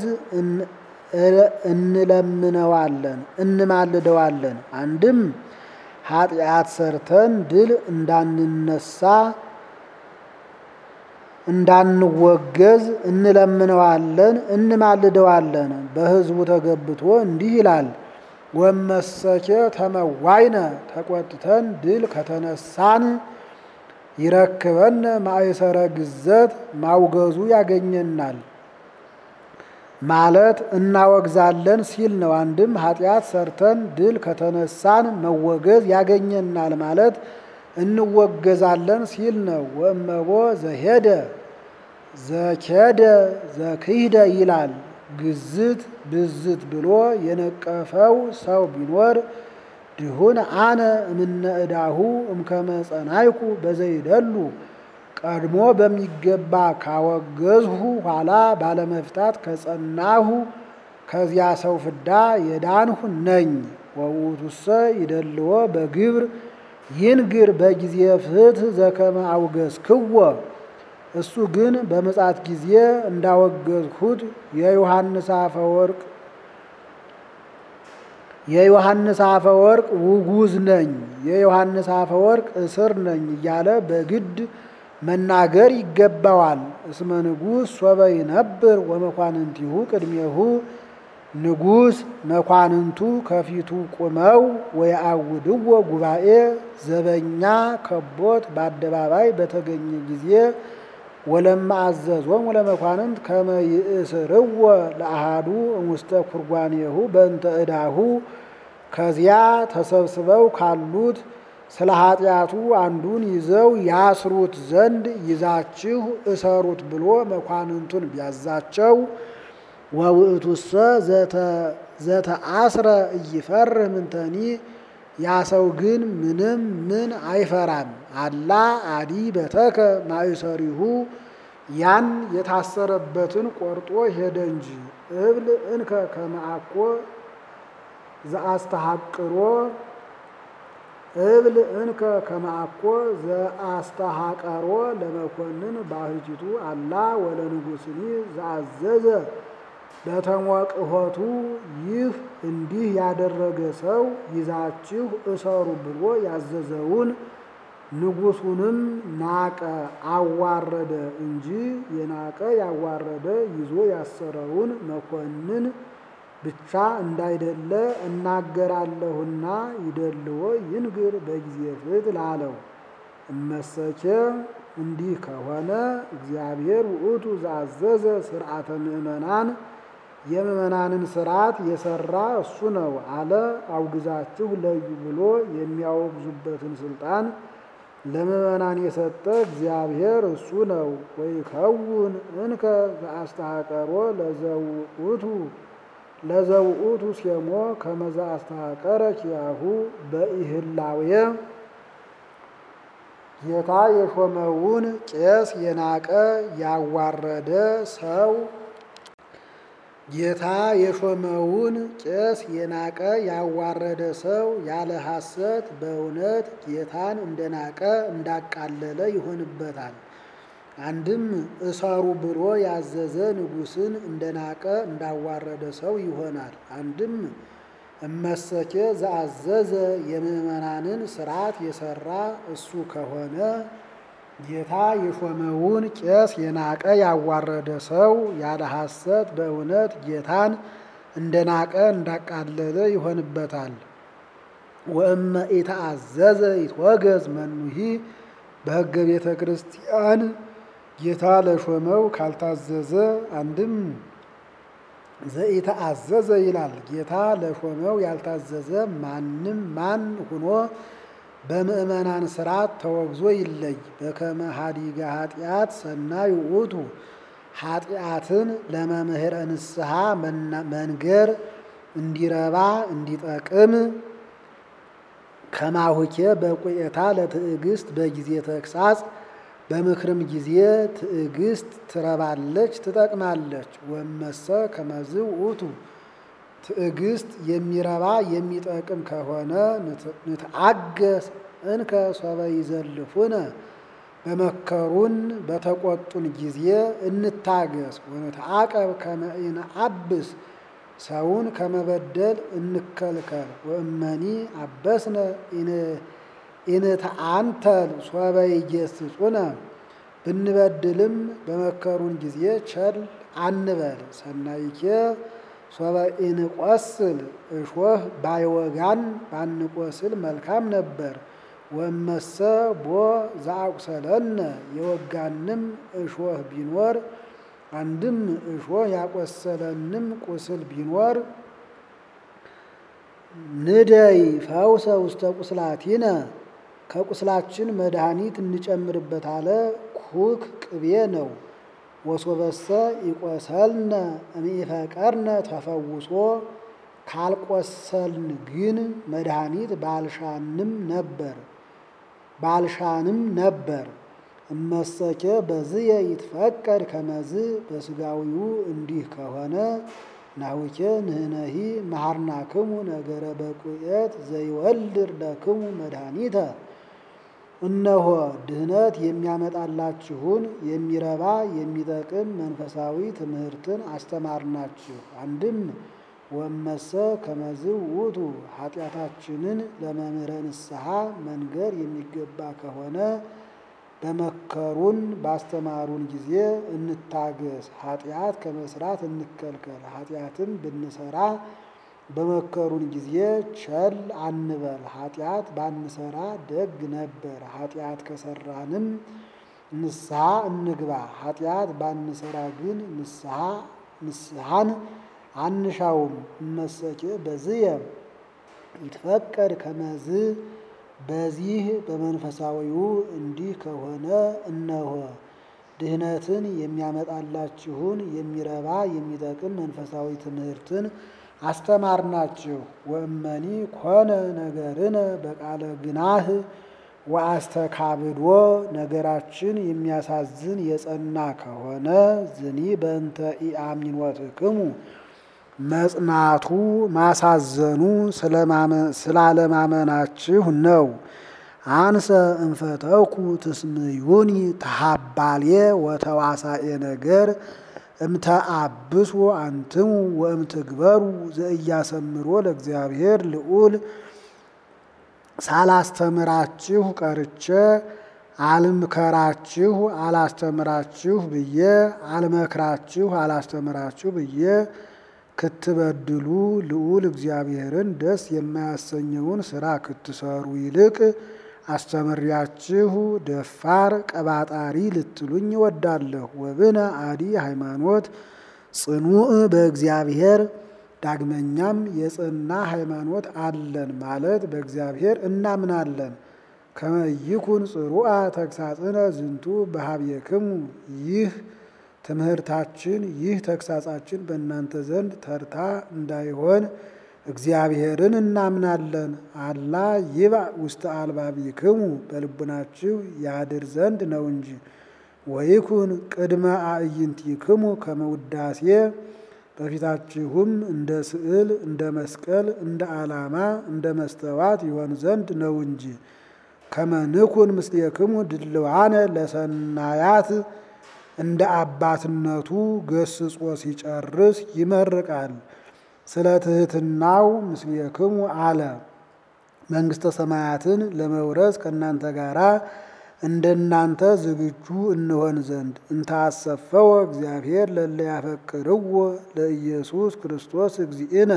እንለምነዋለን እንማልደዋለን። አንድም ኃጢአት ሰርተን ድል እንዳንነሳ እንዳንወገዝ እንለምነዋለን እንማልደዋለን። በሕዝቡ ተገብቶ እንዲህ ይላል። ወመሰኬ ተመዋይነ ተቆጥተን ድል ከተነሳን ይረክበን ማእሰረ ግዘት ማውገዙ ያገኘናል ማለት እናወግዛለን ሲል ነው። አንድም ኃጢአት ሰርተን ድል ከተነሳን መወገዝ ያገኘናል ማለት እንወገዛለን ሲል ነው። ወእመቦ ዘሄደ ዘኬደ ዘክሂደ ይላል። ግዝት ብዝት ብሎ የነቀፈው ሰው ቢኖር ድሁን አነ እምነ ዕዳሁ እምከመ ጸናይኩ በዘይደሉ ቀድሞ በሚገባ ካወገዝሁ ኋላ ባለመፍታት ከጸናሁ ከዚያ ሰው ፍዳ የዳንሁ ነኝ። ወውእቱሰ ይደልዎ በግብር ይንግር በጊዜ ፍትሕ ዘከመ አውገዝክዎ እሱ ግን በምጽአት ጊዜ እንዳወገዝሁት የዮሐንስ አፈወርቅ የዮሐንስ አፈወርቅ ውጉዝ ነኝ፣ የዮሐንስ አፈወርቅ እስር ነኝ እያለ በግድ መናገር ይገባዋል። እስመ ንጉሥ ሶበ ይነብር ወመኳንንቲሁ ቅድሜሁ ንጉሥ መኳንንቱ ከፊቱ ቁመው ወየአውድዎ ጉባኤ ዘበኛ ከቦት በአደባባይ በተገኘ ጊዜ ወለማ አዘዞም ወለመኳንንት ከመ ይእስርዎ ለአሃዱ እሙስተ ኩርጓኔሁ በእንተ ዕዳሁ ከዚያ ተሰብስበው ካሉት ስለ ኃጢአቱ አንዱን ይዘው ያስሩት ዘንድ ይዛችሁ እሰሩት ብሎ መኳንንቱን ቢያዛቸው ወውእቱሰ ዘተአስረ እይፈርህ ምንተኒ ያ ሰው ግን ምንም ምን አይፈራም። አላ አዲ በተከ ማእሰሪሁ ያን የታሰረበትን ቆርጦ ሄደ እንጂ እብል እንከ ከመአኮ ዘአስተሐቅሮ እብል እንከ ከመአኮ ዘአስተሐቀሮ ለመኮንን ባህቲቱ አላ ወለንጉስኒ ዘአዘዘ በተሞቅሆቱ ይህ እንዲህ ያደረገ ሰው ይዛችሁ እሰሩ ብሎ ያዘዘውን ንጉሱንም ናቀ አዋረደ እንጂ የናቀ ያዋረደ ይዞ ያሰረውን መኮንን ብቻ እንዳይደለ እናገራለሁና ይደልዎ ይንግር በጊዜ ፍት ላለው እመሰኬ እንዲህ ከሆነ እግዚአብሔር ውእቱ ዘአዘዘ ስርዓተ ምእመናን የምእመናንን ስርዓት የሰራ እሱ ነው አለ። አውግዛችሁ ለዩ ብሎ የሚያወግዙበትን ስልጣን ለምእመናን የሰጠ እግዚአብሔር እሱ ነው። ወይከውን እንከ ዘአስተሐቀሮ ለዘውእቱ ለዘውእቱ ሴሞ ከመዛ አስተሐቀረ ኪያሁ በኢህላዌ ጌታ የሾመውን ቄስ የናቀ ያዋረደ ሰው ጌታ የሾመውን ቄስ የናቀ ያዋረደ ሰው ያለ ሐሰት በእውነት ጌታን እንደናቀ እንዳቃለለ ይሆንበታል። አንድም እሰሩ ብሎ ያዘዘ ንጉሥን እንደናቀ እንዳዋረደ ሰው ይሆናል። አንድም እመሰኬ ዘአዘዘ የምእመናንን ስርዓት የሰራ እሱ ከሆነ ጌታ የሾመውን ቄስ የናቀ ያዋረደ ሰው ያለ ሐሰት በእውነት ጌታን እንደናቀ እንዳቃለለ ይሆንበታል። ወእመ ኢተአዘዘ ይትወገዝ መኑሂ በሕገ ቤተ ክርስቲያን ጌታ ለሾመው ካልታዘዘ አንድም ዘኢተአዘዘ ይላል። ጌታ ለሾመው ያልታዘዘ ማንም ማን ሁኖ በምእመናን ስርዓት ተወግዞ ይለይ። በከመ ሀዲገ ኃጢአት ሰናይ ውእቱ ኃጢአትን ለመምህረ ንስሐ መንገር እንዲረባ እንዲጠቅም ከማሁኬ በቁኤታ ለትዕግስት በጊዜ ተግሳጽ በምክርም ጊዜ ትዕግስት ትረባለች ትጠቅማለች። ወመሰ ከመዝ ውእቱ ትዕግስት የሚረባ የሚጠቅም ከሆነ ንትአገስ እንከ ሶበ ይዘልፉነ በመከሩን በተቆጡን ጊዜ እንታገስ። ወንትዓቀብ ከመ ኢነአብስ ሰውን ከመበደል እንከልከል። ወእመኒ አበስነ ኢንተአንተል ሶበ ይጌስጹነ ብንበድልም በመከሩን ጊዜ ቸል አንበል። ሰናይኬ ሶበ ኢንቆስል እሾህ ባይወጋን ባንቆስል መልካም ነበር። ወመሰ ቦ ዘአቁሰለነ የወጋንም እሾህ ቢኖር አንድም እሾህ ያቆሰለንም ቁስል ቢኖር ንደይ ፈውሰ ውስተ ቁስላቲነ ከቁስላችን መድኃኒት እንጨምርበት አለ። ኩክ ቅቤ ነው። ወሶበሰ ይቆሰልነ እምኢፈቀርነ ተፈውሶ ካልቆሰልን ግን መድኃኒት ባልሻንም ነበር ባልሻንም ነበር። እመሰኬ በዝየ ይትፈቀድ ከመዝ በስጋዊው እንዲህ ከሆነ ናሁኬ ንህነሂ መሃርናክሙ ነገረ በቁኤት ዘይወልድ ለክሙ መድኃኒተ እነሆ ድህነት የሚያመጣላችሁን የሚረባ የሚጠቅም መንፈሳዊ ትምህርትን አስተማርናችሁ። አንድም ወመሰ ከመዝ ውእቱ ኃጢአታችንን ለመምህረ ንስሐ መንገር የሚገባ ከሆነ በመከሩን ባስተማሩን ጊዜ እንታገስ። ኃጢአት ከመስራት እንከልከል። ኃጢአትም ብንሰራ በመከሩን ጊዜ ቸል አንበል። ኃጢአት ባንሰራ ደግ ነበር። ኃጢአት ከሰራንም ንስሐ እንግባ። ኃጢአት ባንሰራ ግን ንስሐ ንስሐን አንሻውም። እመሰኬ በዝየ ይትፈቀድ ከመዝ በዚህ በመንፈሳዊው እንዲህ ከሆነ እነሆ ድህነትን የሚያመጣላችሁን የሚረባ የሚጠቅም መንፈሳዊ ትምህርትን አስተማርናችሁ። ወእመኒ ኮነ ነገርነ በቃለ ግናህ ወአስተካብዶ ነገራችን የሚያሳዝን የጸና ከሆነ ዝኒ በእንተ ኢአምኒኖትክሙ መጽናቱ ማሳዘኑ ስላለማመናችሁ ነው። አንሰ እንፈተኩ ትስምዩኒ ተሃባሌ ወተዋሳኤ ነገር እምተአብሱ አንትሙ ወእምትግበሩ ዘእያሰምሮ ለእግዚአብሔር ልዑል ሳላስተምራችሁ ቀርቼ አልምከራችሁ አላስተምራችሁ ብዬ አልመክራችሁ አላስተምራችሁ ብዬ ክትበድሉ ልዑል እግዚአብሔርን ደስ የማያሰኘውን ስራ ክትሰሩ ይልቅ አስተምሪያችሁ ደፋር ቀባጣሪ ልትሉኝ እወዳለሁ። ወብነ አዲ ሃይማኖት ጽኑዕ በእግዚአብሔር ዳግመኛም የጸና ሃይማኖት አለን ማለት በእግዚአብሔር እናምናለን። ከመይኩን ጽሩአ ተግሳጽነ ዝንቱ በሀብየክሙ ይህ ትምህርታችን ይህ ተግሳጻችን በእናንተ ዘንድ ተርታ እንዳይሆን እግዚአብሔርን እናምናለን። አላ ይባእ ውስተ አልባቢክሙ በልቡናችሁ ያድር ዘንድ ነው እንጂ። ወይኩን ቅድመ አዕይንቲክሙ ከመ ውዳሴ በፊታችሁም እንደ ስዕል፣ እንደ መስቀል፣ እንደ ዓላማ፣ እንደ መስተዋት ይሆን ዘንድ ነው እንጂ። ከመንኩን ምስሌክሙ ድልዋነ ለሰናያት እንደ አባትነቱ ገስጾ ሲጨርስ ይመርቃል። ስለ ትሕትናው ምስሌክሙ አለ። መንግሥተ ሰማያትን ለመውረስ ከእናንተ ጋር እንደናንተ ዝግጁ እንሆን ዘንድ እንታሰፈወ እግዚአብሔር ለለ ያፈቅርዎ ለኢየሱስ ክርስቶስ እግዚእነ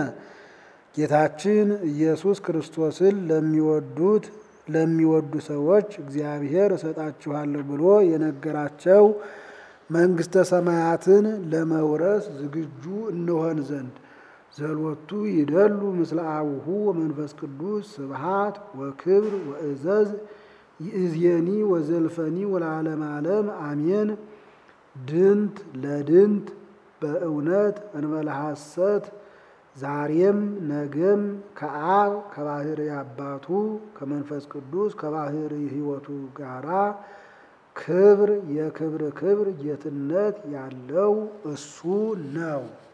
ጌታችን ኢየሱስ ክርስቶስን ለሚወዱት ለሚወዱ ሰዎች እግዚአብሔር እሰጣችኋለሁ ብሎ የነገራቸው መንግሥተ ሰማያትን ለመውረስ ዝግጁ እንሆን ዘንድ ዘሎቱ ይደሉ ምስለ አቡሁ ወመንፈስ ቅዱስ ስብሃት ወክብር ወእዘዝ ይእዜኒ ወዘልፈኒ ወለዓለመ ዓለም አሜን። ድንት ለድንት በእውነት እንበለ ሐሰት ዛሬም ነገም ከአብ ከባህሪ አባቱ ከመንፈስ ቅዱስ ከባህሪ ሕይወቱ ጋራ ክብር የክብር ክብር ጌትነት ያለው እሱ ነው።